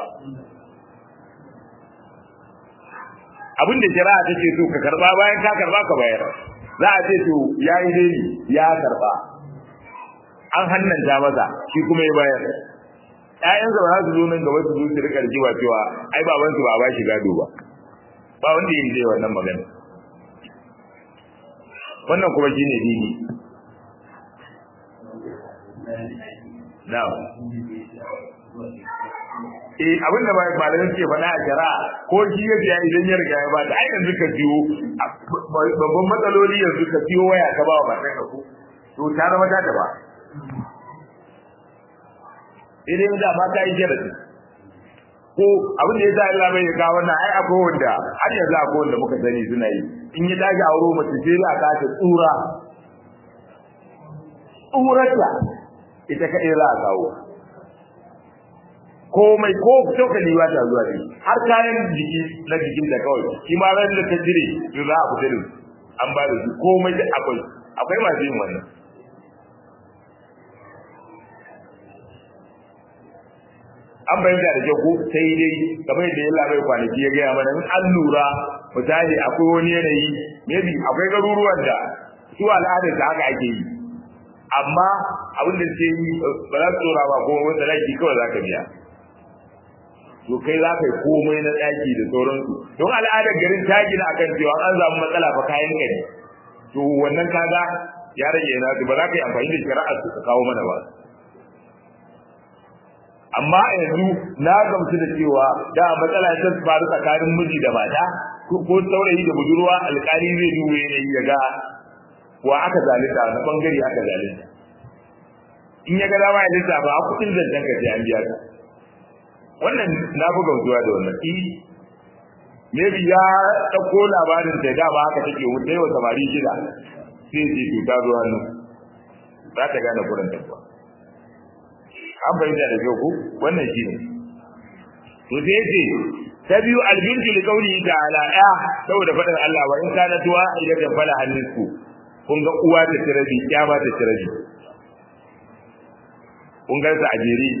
abin da shari'a take so ka karba bayan ka karba ka bayar za a ce to yayi dai ya karba an hannanta masa shi kuma ya bayar ƴaƴansa ba za su zo nan gaba su zo su rika rikiwa cewa ai baban su ba ba shi gado ba ba wanda ya yi wannan magana wannan kuma shine dini na'am eh abin da malamin ke faɗa a shari'a ko shi ya biya idan ya riga ya ba ta ai yanzu ka biyo babban matsaloli yanzu ka biyo waya ka ba wa matan ka ko to ta zama ta ta ba idan da ma ta yi jarasi ko abin da ya sa Allah bai ga wannan ai akwai wanda har yanzu akwai wanda muka sani suna yi in ya dace auro mace sai za ka ta tsura tsurata ita kaɗai za a kawo komai ko cokali ba ta zuwa ne har kayan jiki na jikin da kawai shi ma ran da ta jire to za a fita da an ba da su komai da akwai akwai masu yin wannan an bayyana da kyau ko sai dai kamar yadda ya labai kwanaki ya gaya mana in an lura misali akwai wani yanayi maybe akwai garuruwan da su al'adar da haka ake yi amma abin da sai yi ba za su tsora ba ko wanda laki kawai za ka biya to kai za ka yi komai na ɗaki da sauransu don al'adar garin ta gina akan cewa an samu matsala fa kayan ka ne to wannan kaga ya rage na ba za ka yi amfani da shari'ar su ka kawo mana ba amma yanzu na gamsu da cewa da matsala ta faru tsakanin miji da mata ko saurayi da budurwa alƙali zai duba yanayi ya ga wa aka zalunta na bangare aka zalunta in ya ga dama ya lissafa a kudin zancen ka sai an biya ka wannan na fi gamsuwa da wannan i maybe ya ɗauko labarin da dama haka take wuta yau samari shida sai ce to ta zo hannu za ta gane kuran tabba an bayyana da kyau ko wannan shi ne to sai ce ta biyu albintu li qawli ta'ala ya saboda faɗin Allah wa in kana tuwa idan da fala hannisku kun ga uwa ta tirabi ya ba ta tirabi kun ga a jere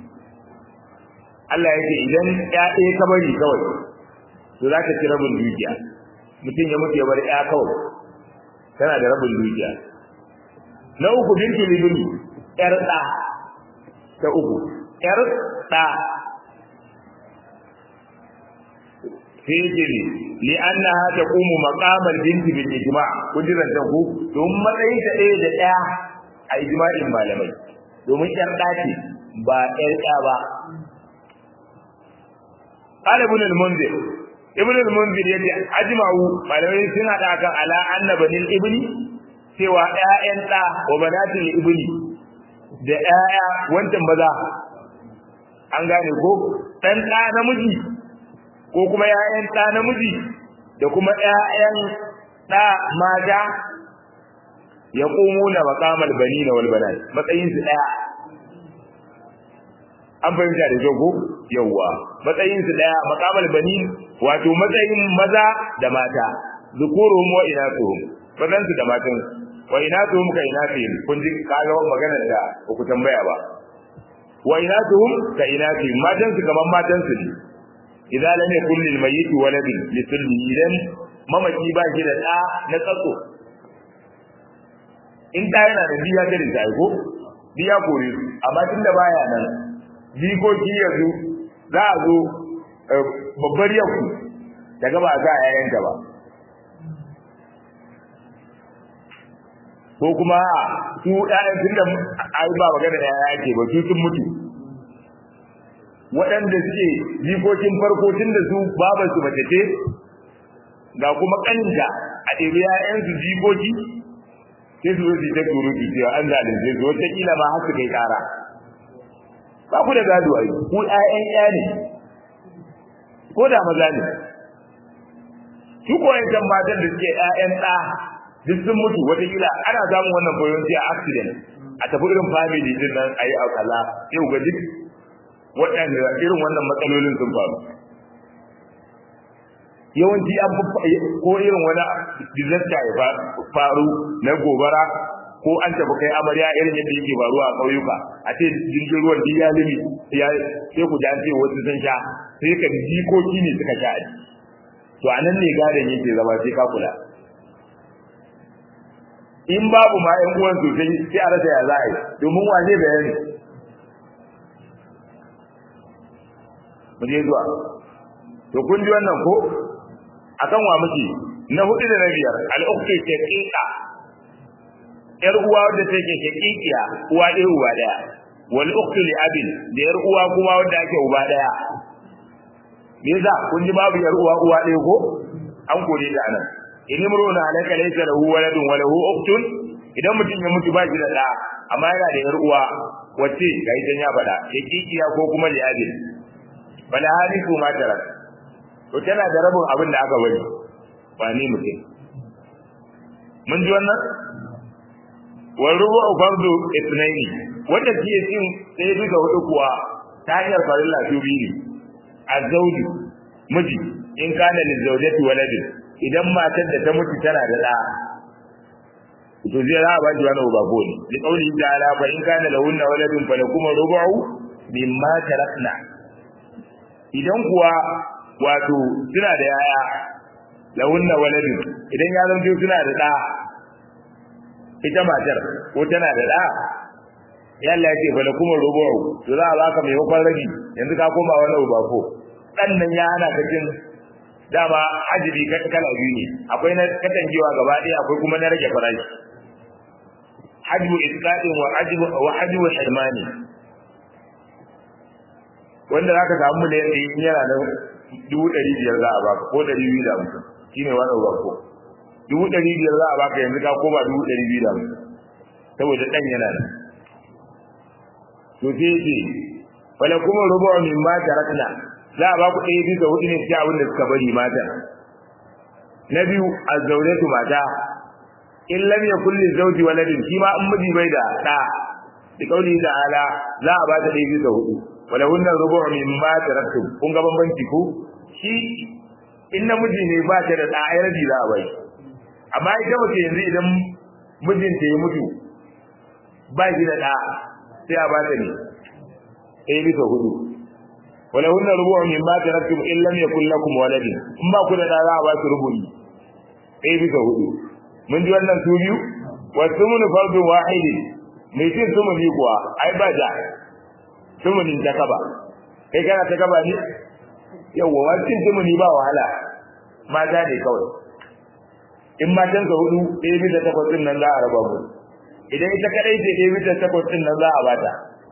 Allah yake idan ya ɗaya ka bari kawai to za ka ci rabin dukiya mutum ya mutu ya bar ya kawai tana da rabin dukiya na uku bintu libni yar ɗa ta uku yar ɗa sai yake ne li annaha taqumu maqamal binti bil ijma' kudiran ta ku don matsayin ta ɗaya da ɗaya a ijma'in malamai domin ƴar ɗaki ba ƴar ɗa ba qala ibn al-munzir ibn al-munzir yace ajma'u malamai sun hada kan ala anna banil ibni cewa ƴaƴan ɗa wa banatil ibni da ƴaƴa wancan maza an gane ko dan ɗa namiji ko kuma ƴaƴan ɗa namiji da kuma ƴaƴan ɗa mata ya na maqamal banina wal banat matsayin su daya an fahimta da kyau ko yawa matsayin su daya maqamal banin wato matsayin maza da mata zukuruhum wa inathuhum mazan su da matan wa inathuhum ka inathihim kun ji kaga maganar da ku tambaya ba wa inathuhum ka inathihim matan su kaman matan su ne idan lam yakul lil mayyit waladun li sulli idan mamaki ba shi da da na tsatso in da yana da biya da da ko biya kore su amma tunda baya nan jikoki yanzu za a zo babbar yanku daga ba za a yayanta ba ko kuma su ɗayan tun da ai ba magana da yaya ake ba su sun mutu waɗanda suke jikokin farko tun da su babar su mace ce ga kuma ƙaninta a ɗebi ‘ya'yansu jikoki sai su zo su ta surutu cewa an zalunce su wataƙila ma har su kai ƙara ba ku da gado ai ku ƴaƴan ƴa ne ko da maza ne su ko yan matan da suke ƴaƴan ɗa duk sun mutu wataƙila ana samun wannan koyon a accident a tafi irin family din nan a yi kaza sai ga duk waɗanda irin wannan matsalolin sun faru yawanci an ko irin wani disaster ya faru na gobara ko an tafi kai amarya irin yadda yake faruwa a ƙauyuka a ce jirgin ruwan duk ya limi ya sai ku ji an ce wasu sun sha sai ka jikoki ne suka sha to a nan ne gadon yake zama sai ka kula in babu ma ƴan uwan sosai sai a rasa ya za a yi domin wa zai bayani mu je zuwa to kun ji wannan ko akan wa muke na hudu da na biyar al-ukhtu shaqiqa yar uwa wadda take shaqiqiya uwa ɗaya uwa ɗaya wal ukhtu li abin da yar uwa kuma wanda ake uba daya me yasa kun ji babu yar uwa uwa ɗaya ko an kore ta anan in imruna alaka laysa lahu waladun wa lahu ukhtun idan mutum ya mutu ba shi da da amma yana da yar uwa wacce ga idan ya faɗa yakikiya ko kuma li abin bala hadisu ma tarak to tana da rabin abin da aka bari ba ni mutum mun ji wannan wal rubu fardu ithnaini wanda ke cin sai duka hudu kuwa ta hanyar farilla su biyu ne azauju miji in kana lil zawjati waladin idan matar da ta mutu tana da da to zai ra ba ji wani ba ko ne da kauli ta'ala fa in kana lahunna waladun falakum rubu mimma tarakna idan kuwa wato suna da yaya lahunna waladun idan ya zanto suna da da ita matar ko tana da da ya Allah ya ce fa lakum rubu'u to za a baka mai hukun rabi yanzu ka koma wani uba ko dan nan ya hana ka jin dama ajibi kala biyu ne akwai na katangewa gaba ɗaya akwai kuma na rage farashi hajbu isqatin wa hajbu wa hajbu hirmani wanda zaka samu miliyan ɗaya in yana da dubu ɗari biyar za a baka ko ɗari biyu da hamsin shine wani uba ko dubu ɗari biyar za a baka yanzu ka koma dubu ɗari biyu da hamsin saboda ɗan yana da to sai ce wala kuma rubu min ma tarakna za a ba ku ɗaya bisa hudu ne cikin abin da suka bari mata na biyu azzawjatu mata in lam yakul lizawji waladin shi ma in miji bai da ɗa da kauli da ala za a ba ta ɗaya bisa hudu wala hunna rubu min ma taraktum kun ga bambanci ku shi in namiji ne ba ta da ɗa ai rabi za a bai amma ita mace yanzu idan mijinta ya mutu ba shi da ɗa sai a bata ne ɗaya bisa hudu wala hunna rubu'un mimma taraktum in lam yakul lakum walad in ba ku da da za a ba su rubu'i ɗaya bisa hudu mun ji wannan su biyu wa sumunu fardu wahidi mai cin sumuni kuwa ai ba da sumunin ta kaba kai kana ta kaba ne yawwa wa cin sumuni ba wahala mata ne kawai in matansa hudu ɗaya bisa takwas ɗin nan za a raba mu idan ita kadai ce ɗaya bisa takwas ɗin nan za a bata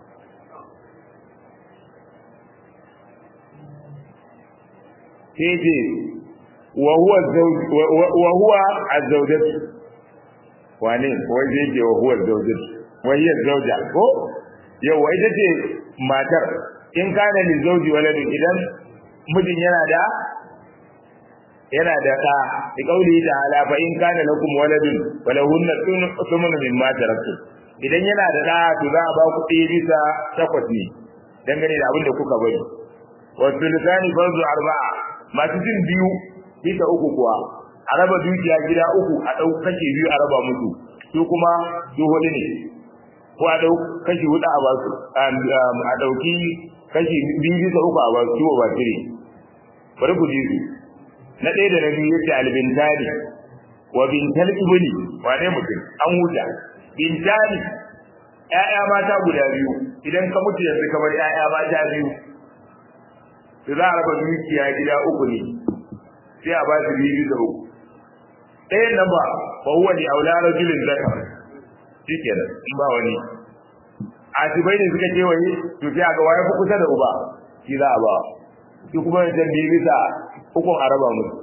sai ce wa huwa azzawjatu wane wai zai ce wa huwa azzawjatu wai ya zauja ko yau ita ce matar in kana li zauji waladin idan mijin yana da yana da ɗa da kauli da ala fa in kana lakum waladun falahunna thumnu mimma taraktum idan yana da ɗa to za a ba ku ɗaya bisa takwas ne dangane da abin da kuka bari wa sultani farzu arba'a masu jin biyu bisa uku kuwa a raba dukiya gida uku a ɗau kashi biyu a raba musu su kuma su hudu ne ko a ɗau kashi hudu a basu a ɗauki kashi biyu bisa uku a basu ciwo ba tire bari ku ji su na ɗaya da na biyu yace albintani wa bintal ibni wane mutum an huta bintani ƴaƴa mata guda biyu idan ka mutu yanzu kamar ƴaƴa mata biyu su za a raba dukiya gida uku ne sai a ba su biyu bisa uku ɗayan nan ba fa huwa li aula rajulin zakar shikenan in ba wani asibai ne suka kewaye to sai a ga waye fi kusa da uba shi za a ba shi kuma yanzu biyu bisa ukun a raba musu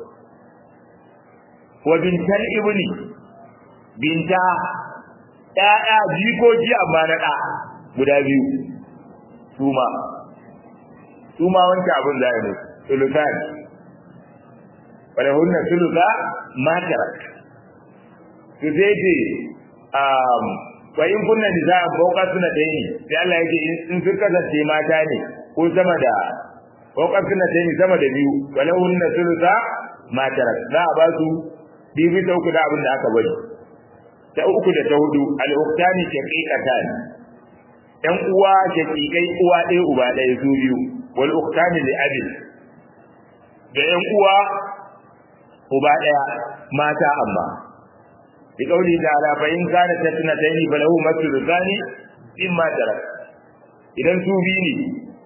wa bintal ibni binta ƴaƴa jikoki amma na ɗa guda biyu suma suma wancan abin da ya musu sulutan wala hunna suluta matarak to sai ce um wa in kunna nisaa fawqa sunatayn sai Allah yake in sun kasance mata ne ko sama da fawqa sunatayn sama da biyu wala hunna suluta matarak za a ba su bibi ta uku da abin da aka bari ta uku da ta hudu al-uktani shaqiqatan yan uwa shaqiqai uwa ɗaya uba ɗaya su biyu wal uktani li abin da yan uwa uba ɗaya mata amma bi kauli ta'ala fa in kana tatnatayni falahu maslu thani imma tarak idan su biyu ne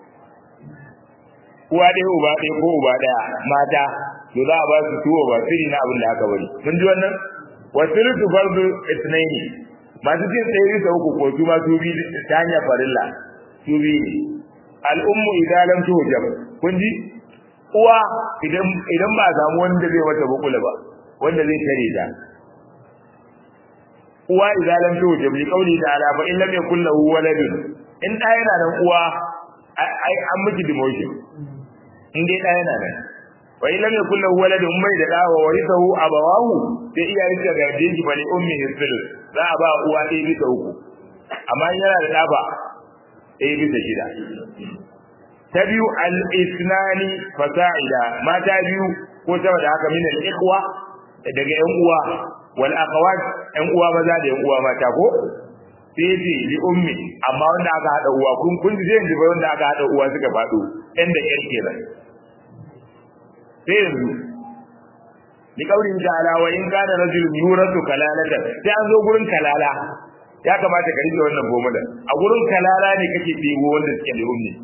uwa ɗaya uba ɗaya ko uba ɗaya mata to za a ba su tuwo ba siri na abin da aka bari mun ji wannan wa sirtu fardu ithnaini masu cin tsaye bisa uku ko su ma su bi ta hanyar farilla su biyu al'ummu idan lam tuhjab kun ji uwa idan idan ba samu wanda zai mata bukula ba wanda zai tare ta uwa idan lam tuhjab li qawli ta'ala fa in lam yakul lahu waladun in da yana nan uwa ai an miki demotion in dai da yana nan wa in lam yakul lahu waladun mai da dawa warithahu abawahu sai iyayen ta gaje shi bali ummi hisul za a ba uwa ɗaya bisa uku amma yana da ɗaba ɗaya bisa shida ta biyu al-isnani fasa'ida mata biyu ko sama da haka min al-ikhwa daga yan uwa wal akhawat yan uwa maza da yan uwa mata ko sai ce li ummi amma wanda aka hada uwa kun kun ji yanzu ba wanda aka hada uwa suka fado ɗan da ƴar kenan sai yanzu li qawlin ta'ala wa in kana rajulun yuratu kalalatan sai an zo gurin kalala ya kamata ka rike wannan formula a gurin kalala ne kake ɗebo wanda suke da ummi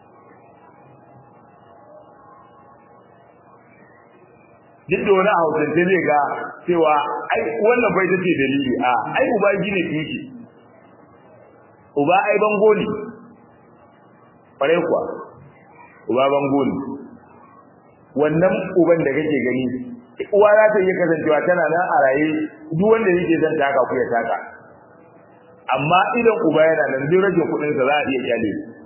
duk da wani hausance zai ga cewa ai wannan bai tace dalili a ai uba gine tushe uba ai bango ne kwarai kuwa uba bango ne wannan uban da kake gani uwa za ta iya kasancewa tana nan a raye duk wanda yake zan taka ku ya taka amma idan uba yana nan duk rage kudin sa za a iya kyale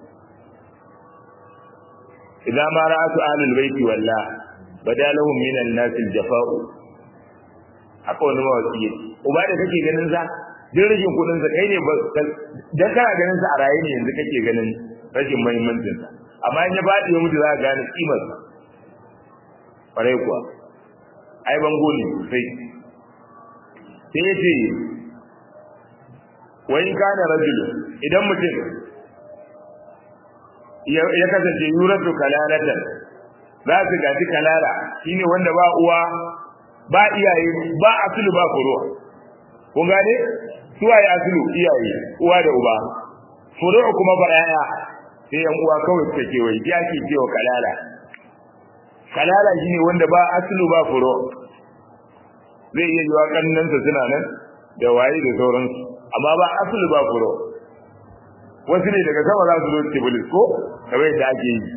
idan ma ra'atu ahlul baiti wallah badalahum min an-nas al-jafa'u haka wani mawaki yake uba da kake ganin sa duk rashin kudin sa kai ne dan kana ganin sa a raye ne yanzu kake ganin rashin muhimmancin sa amma in ya fadi ya mutu za ka gane kimar sa kwarai kuwa ai bango ne sai sai yace wa in kana rajul idan mutum ya kasance yuratu kalalatan za su gaji kalala shine wanda ba uwa ba iyaye ba asulu ba furuwa kun gane suwaye asulu iyaye uwa da uba furuwa kuma ba yaya sai yan uwa kawai suka kewaye ya ke cewa kalala kalala shine wanda ba asulu ba furuwa zai iya yiwa kannansa suna nan da waye da sauransu amma ba asulu ba furuwa wasu ne daga sama za su zo tibilis ko kamar yadda ake yi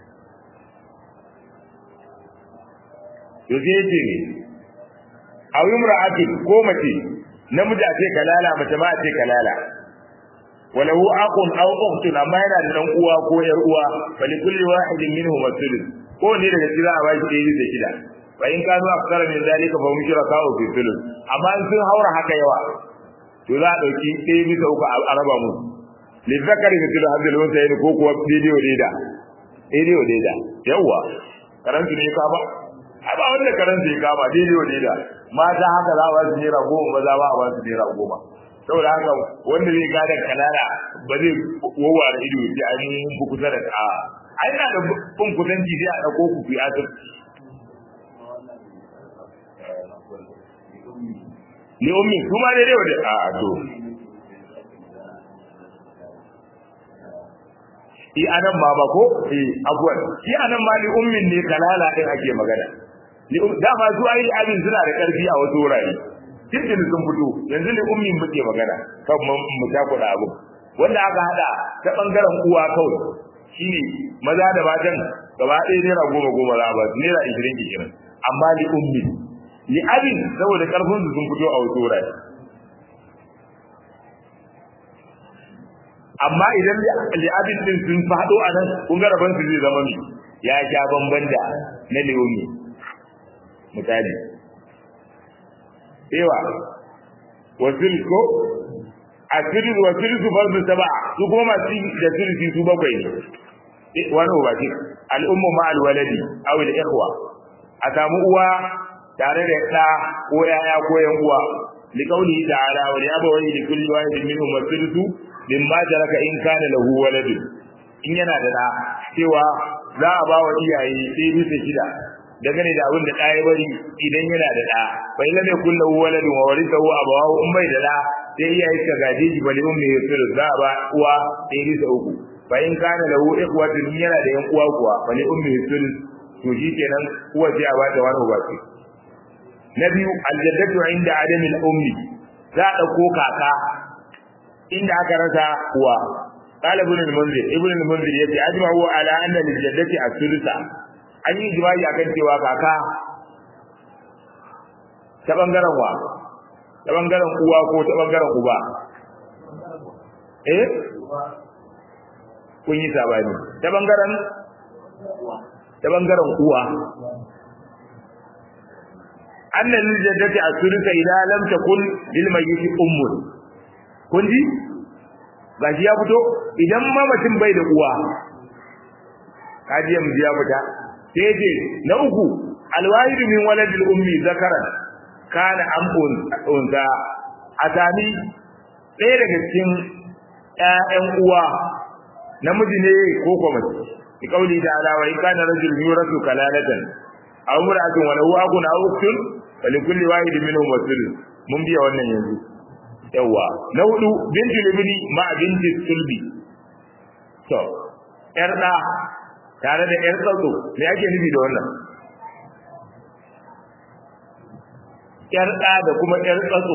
to sai yace ne aw imra'ati ko mace namiji a ce kalala mace ma a ce kalala walahu aqun aw ukhtun amma yana da dan uwa ko yar uwa fali kulli wahidin minhum as-sulus ko ne daga cikin a baki ɗaya da shida fa in kanu akthara min zalika fa hum shuraka'u fi sulus amma in sun haura haka yawa to za a dauki ɗaya bisa uku a raba mu lizzakari mithlu hadhihi al-unsayn ko kuwa bidiyo daida bidiyo daida yawa karantu ne ka ba a ba wanda karanta ya kama daidai wa daida mata haka za a ba su naira goma maza ba a ba su naira goma saboda haka wanda zai gada kanana ba zai wowa da ido sai an yi ku kusa da ka ai na da bin kusanci sai a ɗauko ku fi asir ni ummi kuma daidai wa da a to i anan ma ba ko eh abuwan shi anan ma li ummin ne kalala din ake magana dama su ai abin suna da karfi a wasu wurare cikin sun fito yanzu ne ummin muke magana kan mu ta kuɗa abu wanda aka hada ta bangaren uwa kawai shine maza da matan gaba ɗaya naira goma goma za a ba su naira ishirin ishirin amma li ummin li abin saboda karfin su sun fito a wasu wurare amma idan li'abin din sun fado a nan kun ga rabon su zai zama mi ya sha bamban da na leomi misali ewa wasil ko asirin wasil su farzu saba su goma su da sulhi su bakwai ne wani ubaki al'ummu ma alwaladi aw al-ikhwa a samu uwa tare da ɗa ko yaya ko yan uwa liqauli ta'ala wa yabawai li kulli wahidin minhum thuluthu mimma jaraka in kana lahu walad in yana da da cewa za a ba wa iyaye sai bisa shida dangane da abin da da ya bari idan yana da da fa illa ne kullu waladun wa warithahu abawahu in bai da da sai iyaye suka gaje shi bali ummi yusir za a ba uwa sai bisa uku fa in kana lahu ikhwatun yana da yan uwa kuwa bali ummi yusir to shi kenan uwa sai a ba ta wani uba na biyu aljaddatu inda adamil ummi za a dauko kaka inda aka rasa uwa qala ibn al-munzir ibn al-munzir yace ajma'u ala anna lil jaddati as-sulsa an yi ijma'i akan cewa kaka ta bangaren wa ta bangaren uwa ko ta bangaren uba eh kun yi sabani ta bangaren ta bangaren uwa annan lil jaddati as-sulsa idan lam takun lil mayyit ummun kun ji gashi ya fito idan mamacin bai da uwa kaji yanzu ya fita sai ce na uku alwahidu min waladil ummi zakaran kana am unza a sami ɗaya daga cikin ƴaƴan uwa namiji ne ko kuma mace bi kauli da ala wa in kana rajul yurasu kalalatan aw mar'atun wa lahu akun aw ukhtun fa li kulli wahidin minhum wasil mun biya wannan yanzu yawa na hudu bintul ibni ma binti sulbi to yar da tare da yar tsatso me ake nufi da wannan yar da da kuma yar tsatso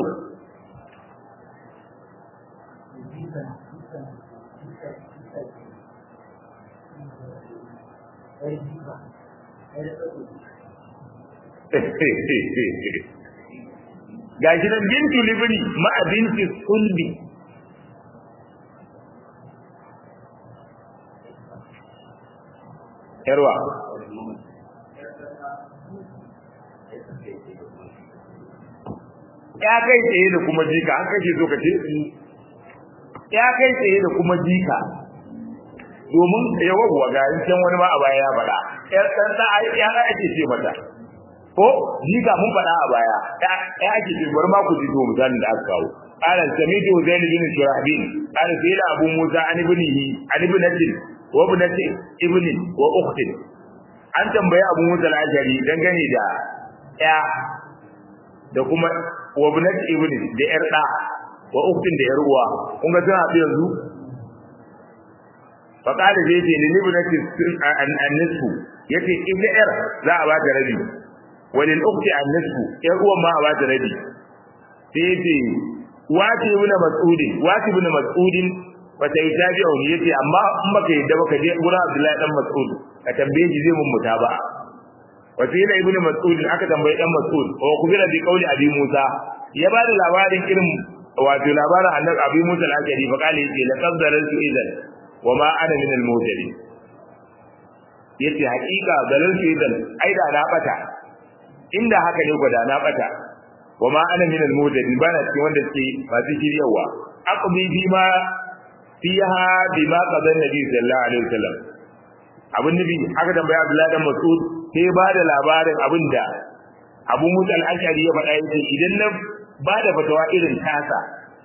ga shi nan bintu libni ma binti sulbi yarwa ya kai tsaye da kuma jika an kake so ka ce ya kai tsaye da kuma jika domin yawa ga can wani ma a baya ya faɗa yar ɗan ɗan ya ake ce mata ko jika mun faɗa a baya ya ake ce bari ma ku ji to misalin da aka kawo قال سميت زين بن شرحبيل قال سئل أبو موسى عن ابنه عن ابنة وابنة ابن وأخت an tambayi Abu Musa al-Ashari dangane da ya da kuma wabnat ibn da yar da wa uktin da yar uwa kun ga suna haɗu yanzu fa qala zai ce ni ibnati an-nisfu yace ita yar za a ba ta rabi walil ukti an-nisfu yar uwan ma a ba ta rabi sai yace wati ibn mas'ud wati ibn mas'ud fa sai tabi'u yace amma in baka yadda baka je gurin Abdullahi dan Mas'ud ka tambaye shi zai mun mutaba wa sai da ibn Mas'ud aka tambaye dan Mas'ud wa kubira bi qawli Abi Musa ya bada labarin irin wato labarin annabi Abi Musa al-Ashari fa kale yace laqad dalaltu idan wa ma ana min al-mutadin yace hakika dalaltu idan ai da na bata inda haka ne gwada na bata wa ma ana min al-mutadin bana cikin wanda suke masu shiryawa aqbi bi ma fiha bima qada nabi sallallahu alaihi wasallam abin nabi aka tambaya Abdullahi dan Mas'ud sai ba da labarin abinda Abu Musa al-Ashari ya faɗa yace idan na ba da fatawa irin tasa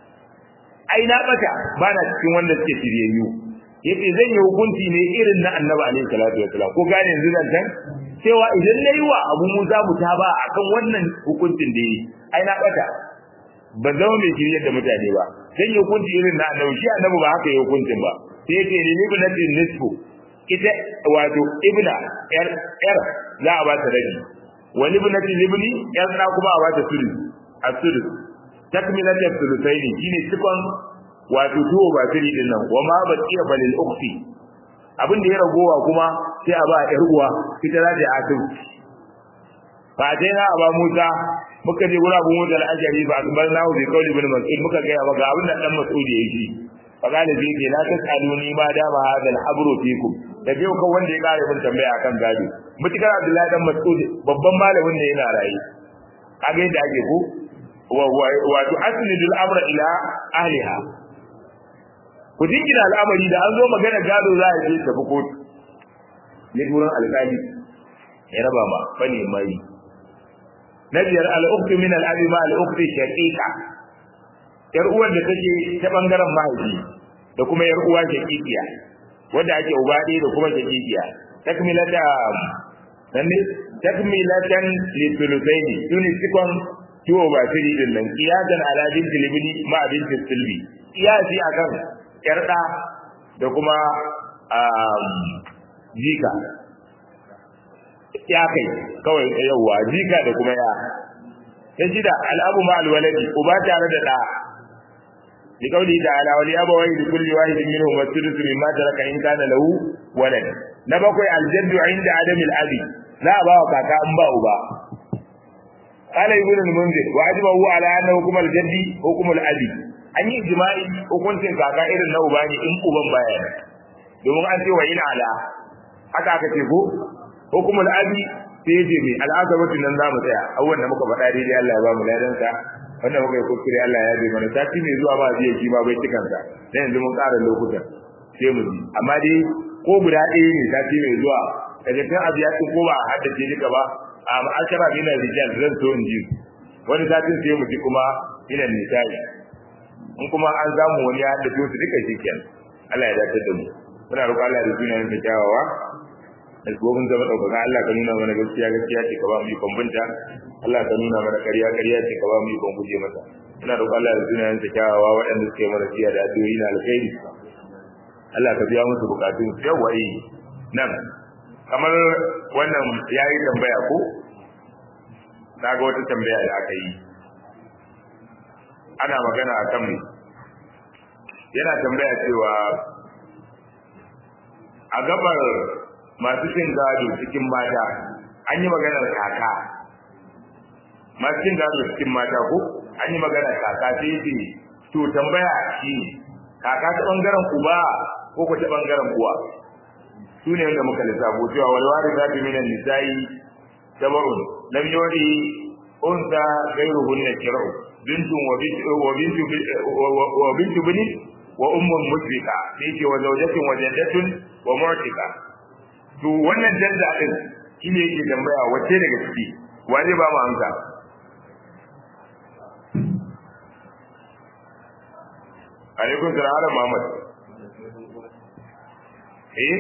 ai na bata ba na cikin wanda suke shiryayyu yace zan yi hukunci ne irin na Annabi alaihi salatu wasallam ko gane yanzu zan san cewa idan nayi wa Abu Musa mutaba akan wannan hukuncin da yi ai na bata ban zama mai shiryar da mutane ba sai ya hukunci irin na annabi shi annabi ba haka ya hukuncin ba sai ya ce ni ni bin nisfu ita wato ibna yar yar za a ba ta rabi wani bin libni yar na kuma a ba ta sulu asulu takmilat as-sulusaini shine cikon wato tuwo ba tiri din nan wa ma baqiya balil ukhti abin da ya ragowa kuma sai a ba yar uwa ita za ta yi asiri fa dai na aba Musa muka je gura Abu Musa al-Ashari ba akbar na bi kauli ibn Mas'ud muka ga maka abin da dan Mas'ud ya yi fa kana zai ce la tasaluni ma da ma hadal habru fikum da biyo kan wanda ya kare mun tambaya akan gado mutukar Abdullahi dan Mas'ud babban malamin ne yana rayi kage yadda ake ko wato asnidul amra ila ahliha ku jingina al'amari da an zo magana gado za a je tafi kotu ne gurin alƙali ya raba ma bane mai na biyar al'uktu min al'abi ma al'uktu shaqiqa yar uwar da take ta bangaren mahaifi da kuma yar uwa shaqiqiya wanda ake uba ɗaya da kuma shaqiqiya takmilata nan ne takmilatan li thuluthaini tuni sikon tuwo ba siri din nan qiyadan ala binti libni ma binti silbi qiyasi akan yar da da kuma jika ya kai kawai yauwa jika da kuma ya ta shida al'abu ma alwaladi uba tare da ɗa لقوله تعالى ولأبويه لكل واحد منهم السدس مما ترك إن كان له ولد نبقي الجد عند عدم الأبي لا أبا وكاكا أنبا أبا قال ابن المنذر وأجمعه على أن حكم الجد حكم الأبي an yi jima'i hukuncin kaka irin na uba ne in uban baya domin an ce wa ina ala haka aka ce ko hukumul abi sai ya ce mai al'azabatu nan za mu tsaya abubuwan da muka faɗa daidai Allah ya ba mu ladansa wanda muka yi kuskure Allah ya bai mana sati mai zuwa ba zai yi ba bai cikansa dan yanzu mun ƙara lokutan sai mu ji amma dai ko guda ɗaya ne sati mai zuwa daga kan abu ya ko ba a haddace duka ba a ma'ashara min rijal zan so in ji wani satin sai mu ji kuma ina nisa'i in kuma an samu wani ya haddace su duka shi kenan Allah ya dace da mu muna roƙon Allah da sunayen sa kyawawa da gobin zama ɗaukaka Allah ka nuna mana gaskiya gaskiya ce ka ba mu ikon binta Allah ka nuna mana ƙarya ƙarya ce ka ba mu ikon guje mata ina roƙon Allah da sunayen sa kyawawa waɗanda suka yi mana siya da addu'o'i na alkhairi Allah ka biya musu bukatun su yawa yi nan kamar wannan ya yi tambaya ko na ga wata tambaya da aka yi ana magana a kan yana tambaya cewa a gabar masu cin gado cikin mata an yi maganar kaka masu cin gado cikin mata ko an yi maganar kaka sai ce to tambaya shi kaka ta bangaren uba ko ko ta bangaren uwa su ne wanda muka lissafo cewa walwari za ta minan nisa'i tabarun lam yori unsa gairuhunna kira'u bintun wa bintu wa bintu wa bintu bini wa ummun musrika sai ce wa zawjatin wa jaddatun wa mu'tika to wannan danda din shine yake tambaya wace daga ciki wa zai ba mu amsa alaikum salam ala muhammad eh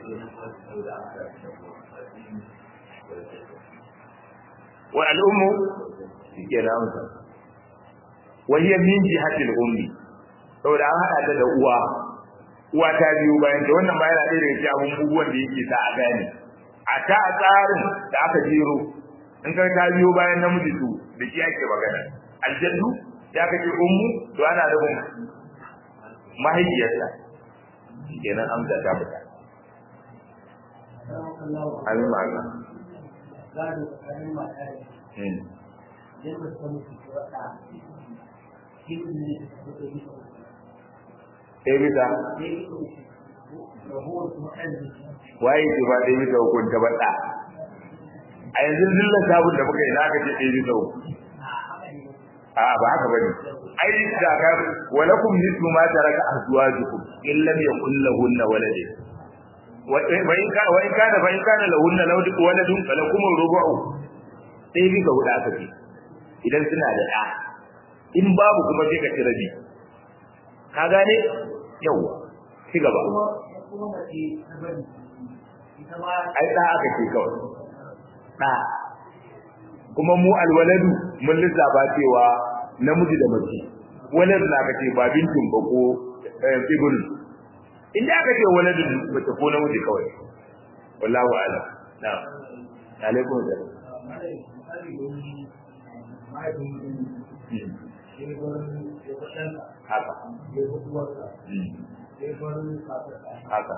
wa al-ummu shike da amsa wa hiya min jihatil ummi saboda an hada ta da uwa uwa ta biyu bayan da wannan ma yana ɗaya daga cikin abubuwan da yake sa a gane a ta tsarin da aka jero in ka ta biyo bayan namiji to da shi ake magana aljaddu ya kace ummu to ana da mahaifiyarsa kenan amsa ta fita amin ma Allah gado tsakanin mata da yadda ta mutu ta wata shi ne da ta yi ta sai bisa rahuwar kuma ɗan waye ke ba ɗaya bisa hukun ta baɗa a yanzu zillan sabon da muka yi na aka ce ɗaya bisa hukun a ba haka bane ai da ka walakum nisfu ma taraka azwajukum in lam yakul lahunna waladun wa in ka wa in kana fa in kana lahunna waladun falakum rubu'u sai bi ga huda kace idan suna da ɗa in babu kuma sai ka ci rabi ka gane yawa ci gaba kuma mace ta bari ita ma ai da aka ce kawai da kuma mu alwaladu mun lissafa cewa namiji da mace walad na kace ba bintin ba ko ibn inda aka ce waladun mace ko namiji kawai wallahu a'lam na'am alaikum salam haka haka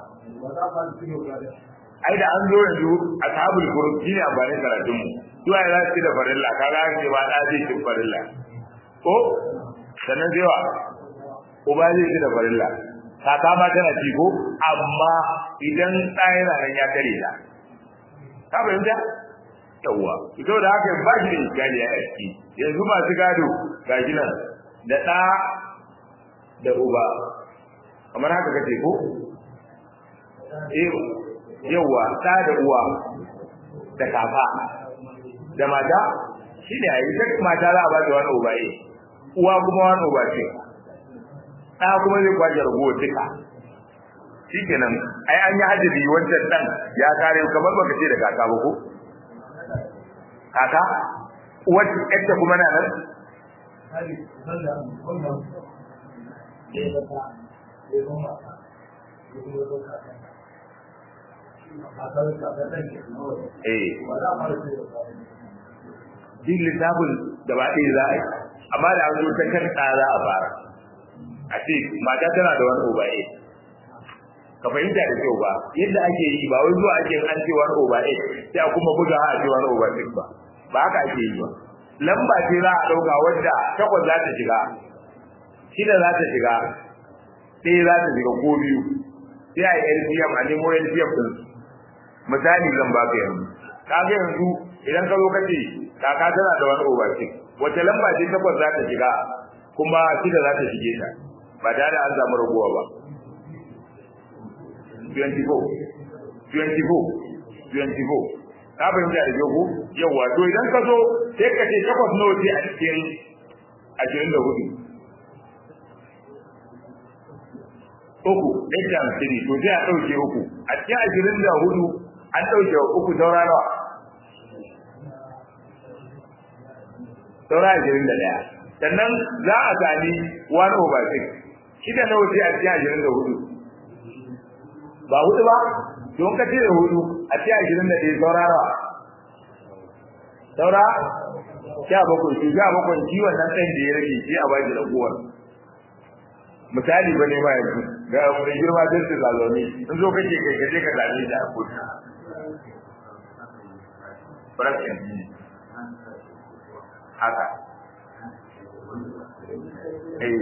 ai da an zo yanzu ashabul furud shine amfanin karatun mu zuwa ya zasu da farilla kaga an ce ba da zai ci farilla ko sannan zai wa uba zai ci da farilla kaka ma tana ci ko amma idan ɗaya yana nan ya kare ta ka fahimta yawwa ito da haka ba shi da iskali a ciki yanzu masu gado ga shi nan da ɗa da uba kamar haka kace ko eh yawa ɗa da uwa da kafa da mata shi ne a yi ta mata za a ba da wani uba yi uwa kuma wani uba ce ɗa kuma zai kwaje rago duka shi kenan ai an yi hajjabi wancan ɗan ya kare kamar baka ce da kaka ba ko kaka uwar ƴarta kuma na nan eh din littafin gaba ɗaya za a yi amma da an zo ta kan za a fara a ce mata tana da wani over eight ka fahimta da kyau ba yadda ake yi ba wai zuwa ake an ce wani over eight sai a kuma buga a ce wani over six ba ba haka ake yi ba lamba ce za a ɗauka wadda takwas za ta shiga shida za ta shiga ɗaya za ta shiga ko biyu sai a yi LPM a nemo LPM ɗin misali zan ba ka yanzu ka ga yanzu idan ka zo ka ce kaka tana da wani over six wace lamba ce takwas za ta shiga kuma shida za ta shige ta ba tare da an samu raguwa ba 24 24 24 ka fahimta da jogo yawa to idan ka zo sai ka ce takwas nawa ce a cikin ashirin da hudu uku eight times three to sai a ɗauke uku a cikin ashirin da hudu an ɗauke uku saura nawa saura ashirin da ɗaya sannan za a sami one over six shida nawa ce a cikin ashirin da hudu ba hudu ba don ka ce da hudu a cikin ashirin da ɗaya saura nawa saura sha bakwai to sha bakwai shi wannan ɗan da ya rage shi a baki ragowar misali ba ne ma yanzu ga mai girma don su zaloni in zo kake kai kaje ka zane da a kudu fraction haka eh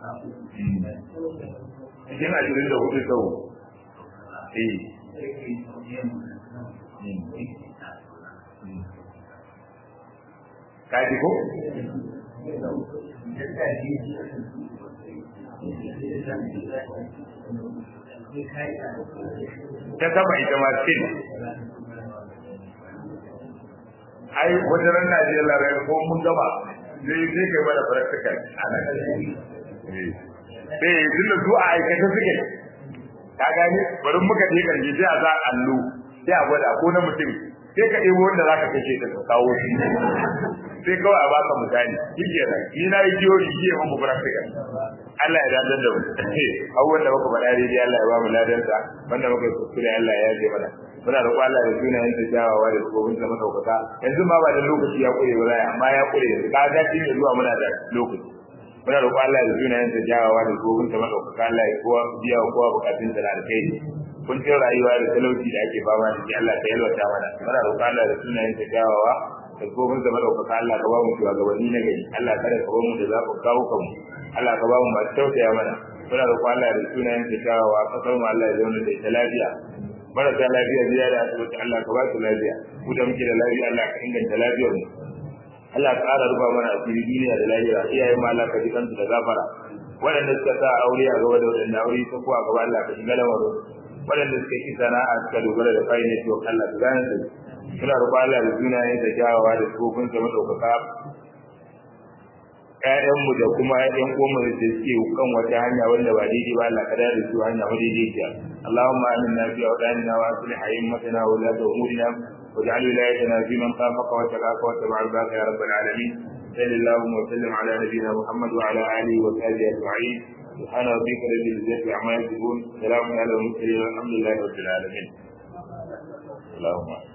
cikin ashirin da hudu sau eh kaji ko? ta sama ita ma sin ai wata ran Najeriya rai ko mun gaba zai zai kai mana practical a nan eh tunda su a aikata suke ka gani bari muka je kan sai a za allo sai a gwada ko na mutum sai ka ɗebo wanda za ka kashe ta kawo shi sai kawai a baka misali shi ke nan ni na yi jiyoyi shi ya mamu practical Allah ya dadar da mu abubuwan da muka faɗa daidai Allah ya ba mu ladansa wanda muka yi kuskure Allah ya yaje mana muna roƙo Allah da sunayen ta jawawa da tsofin sa madaukaka yanzu ma ba da lokaci ya kure ba amma ya kure yanzu ka ga shi ne zuwa muna da lokaci muna roƙo Allah da sunayen ta jawawa da tsofin sa madaukaka Allah ya kowa biya wa kowa bukatun da alkai kuncin rayuwa da talauci da ake fama da shi Allah ta yalwata mana muna roƙo Allah da sunayen ta jawawa da tsofin sa madaukaka Allah ka ba mu shugabanni na gari Allah kada ka ba mu da zaɓin kawo kanmu Allah ka ba mu masu tausaya mana muna roƙo Allah da sunayen ta jawawa kasar mu Allah ya zauna da ita lafiya marasa lafiya biya da asibiti Allah ka ba su lafiya ku da muke da lafiya Allah ka inganta lafiyar mu Allah ka ƙara rufa mana asiri duniya da lafiya iyayen mu Allah ka ji kansu da gafara waɗanda suka sa aure a gaba da waɗanda aure ta kuwa gaba Allah ka shiga lamarin waɗanda suka yi sana'a suka dogara da kai ne to Allah ka gane su suna roƙo Allah da sunayen da kyawawa da tsofin sa madaukaka ƴaƴanmu da kuma ƴan uwanmu da suke kan wata hanya wanda ba daidai ba Allah ka da su hanya madaidaiciya Allahumma aminna fi awdanina wa aslih a'immatana wa la umurina واجعل ولايتنا في من خافك واتقاك واتبع رضاك يا رب العالمين صل اللهم وسلم على نبينا محمد وعلى اله وصحبه اجمعين سبحان ربك رب العزه عما يصفون سلام على المرسلين والحمد لله رب العالمين اللهم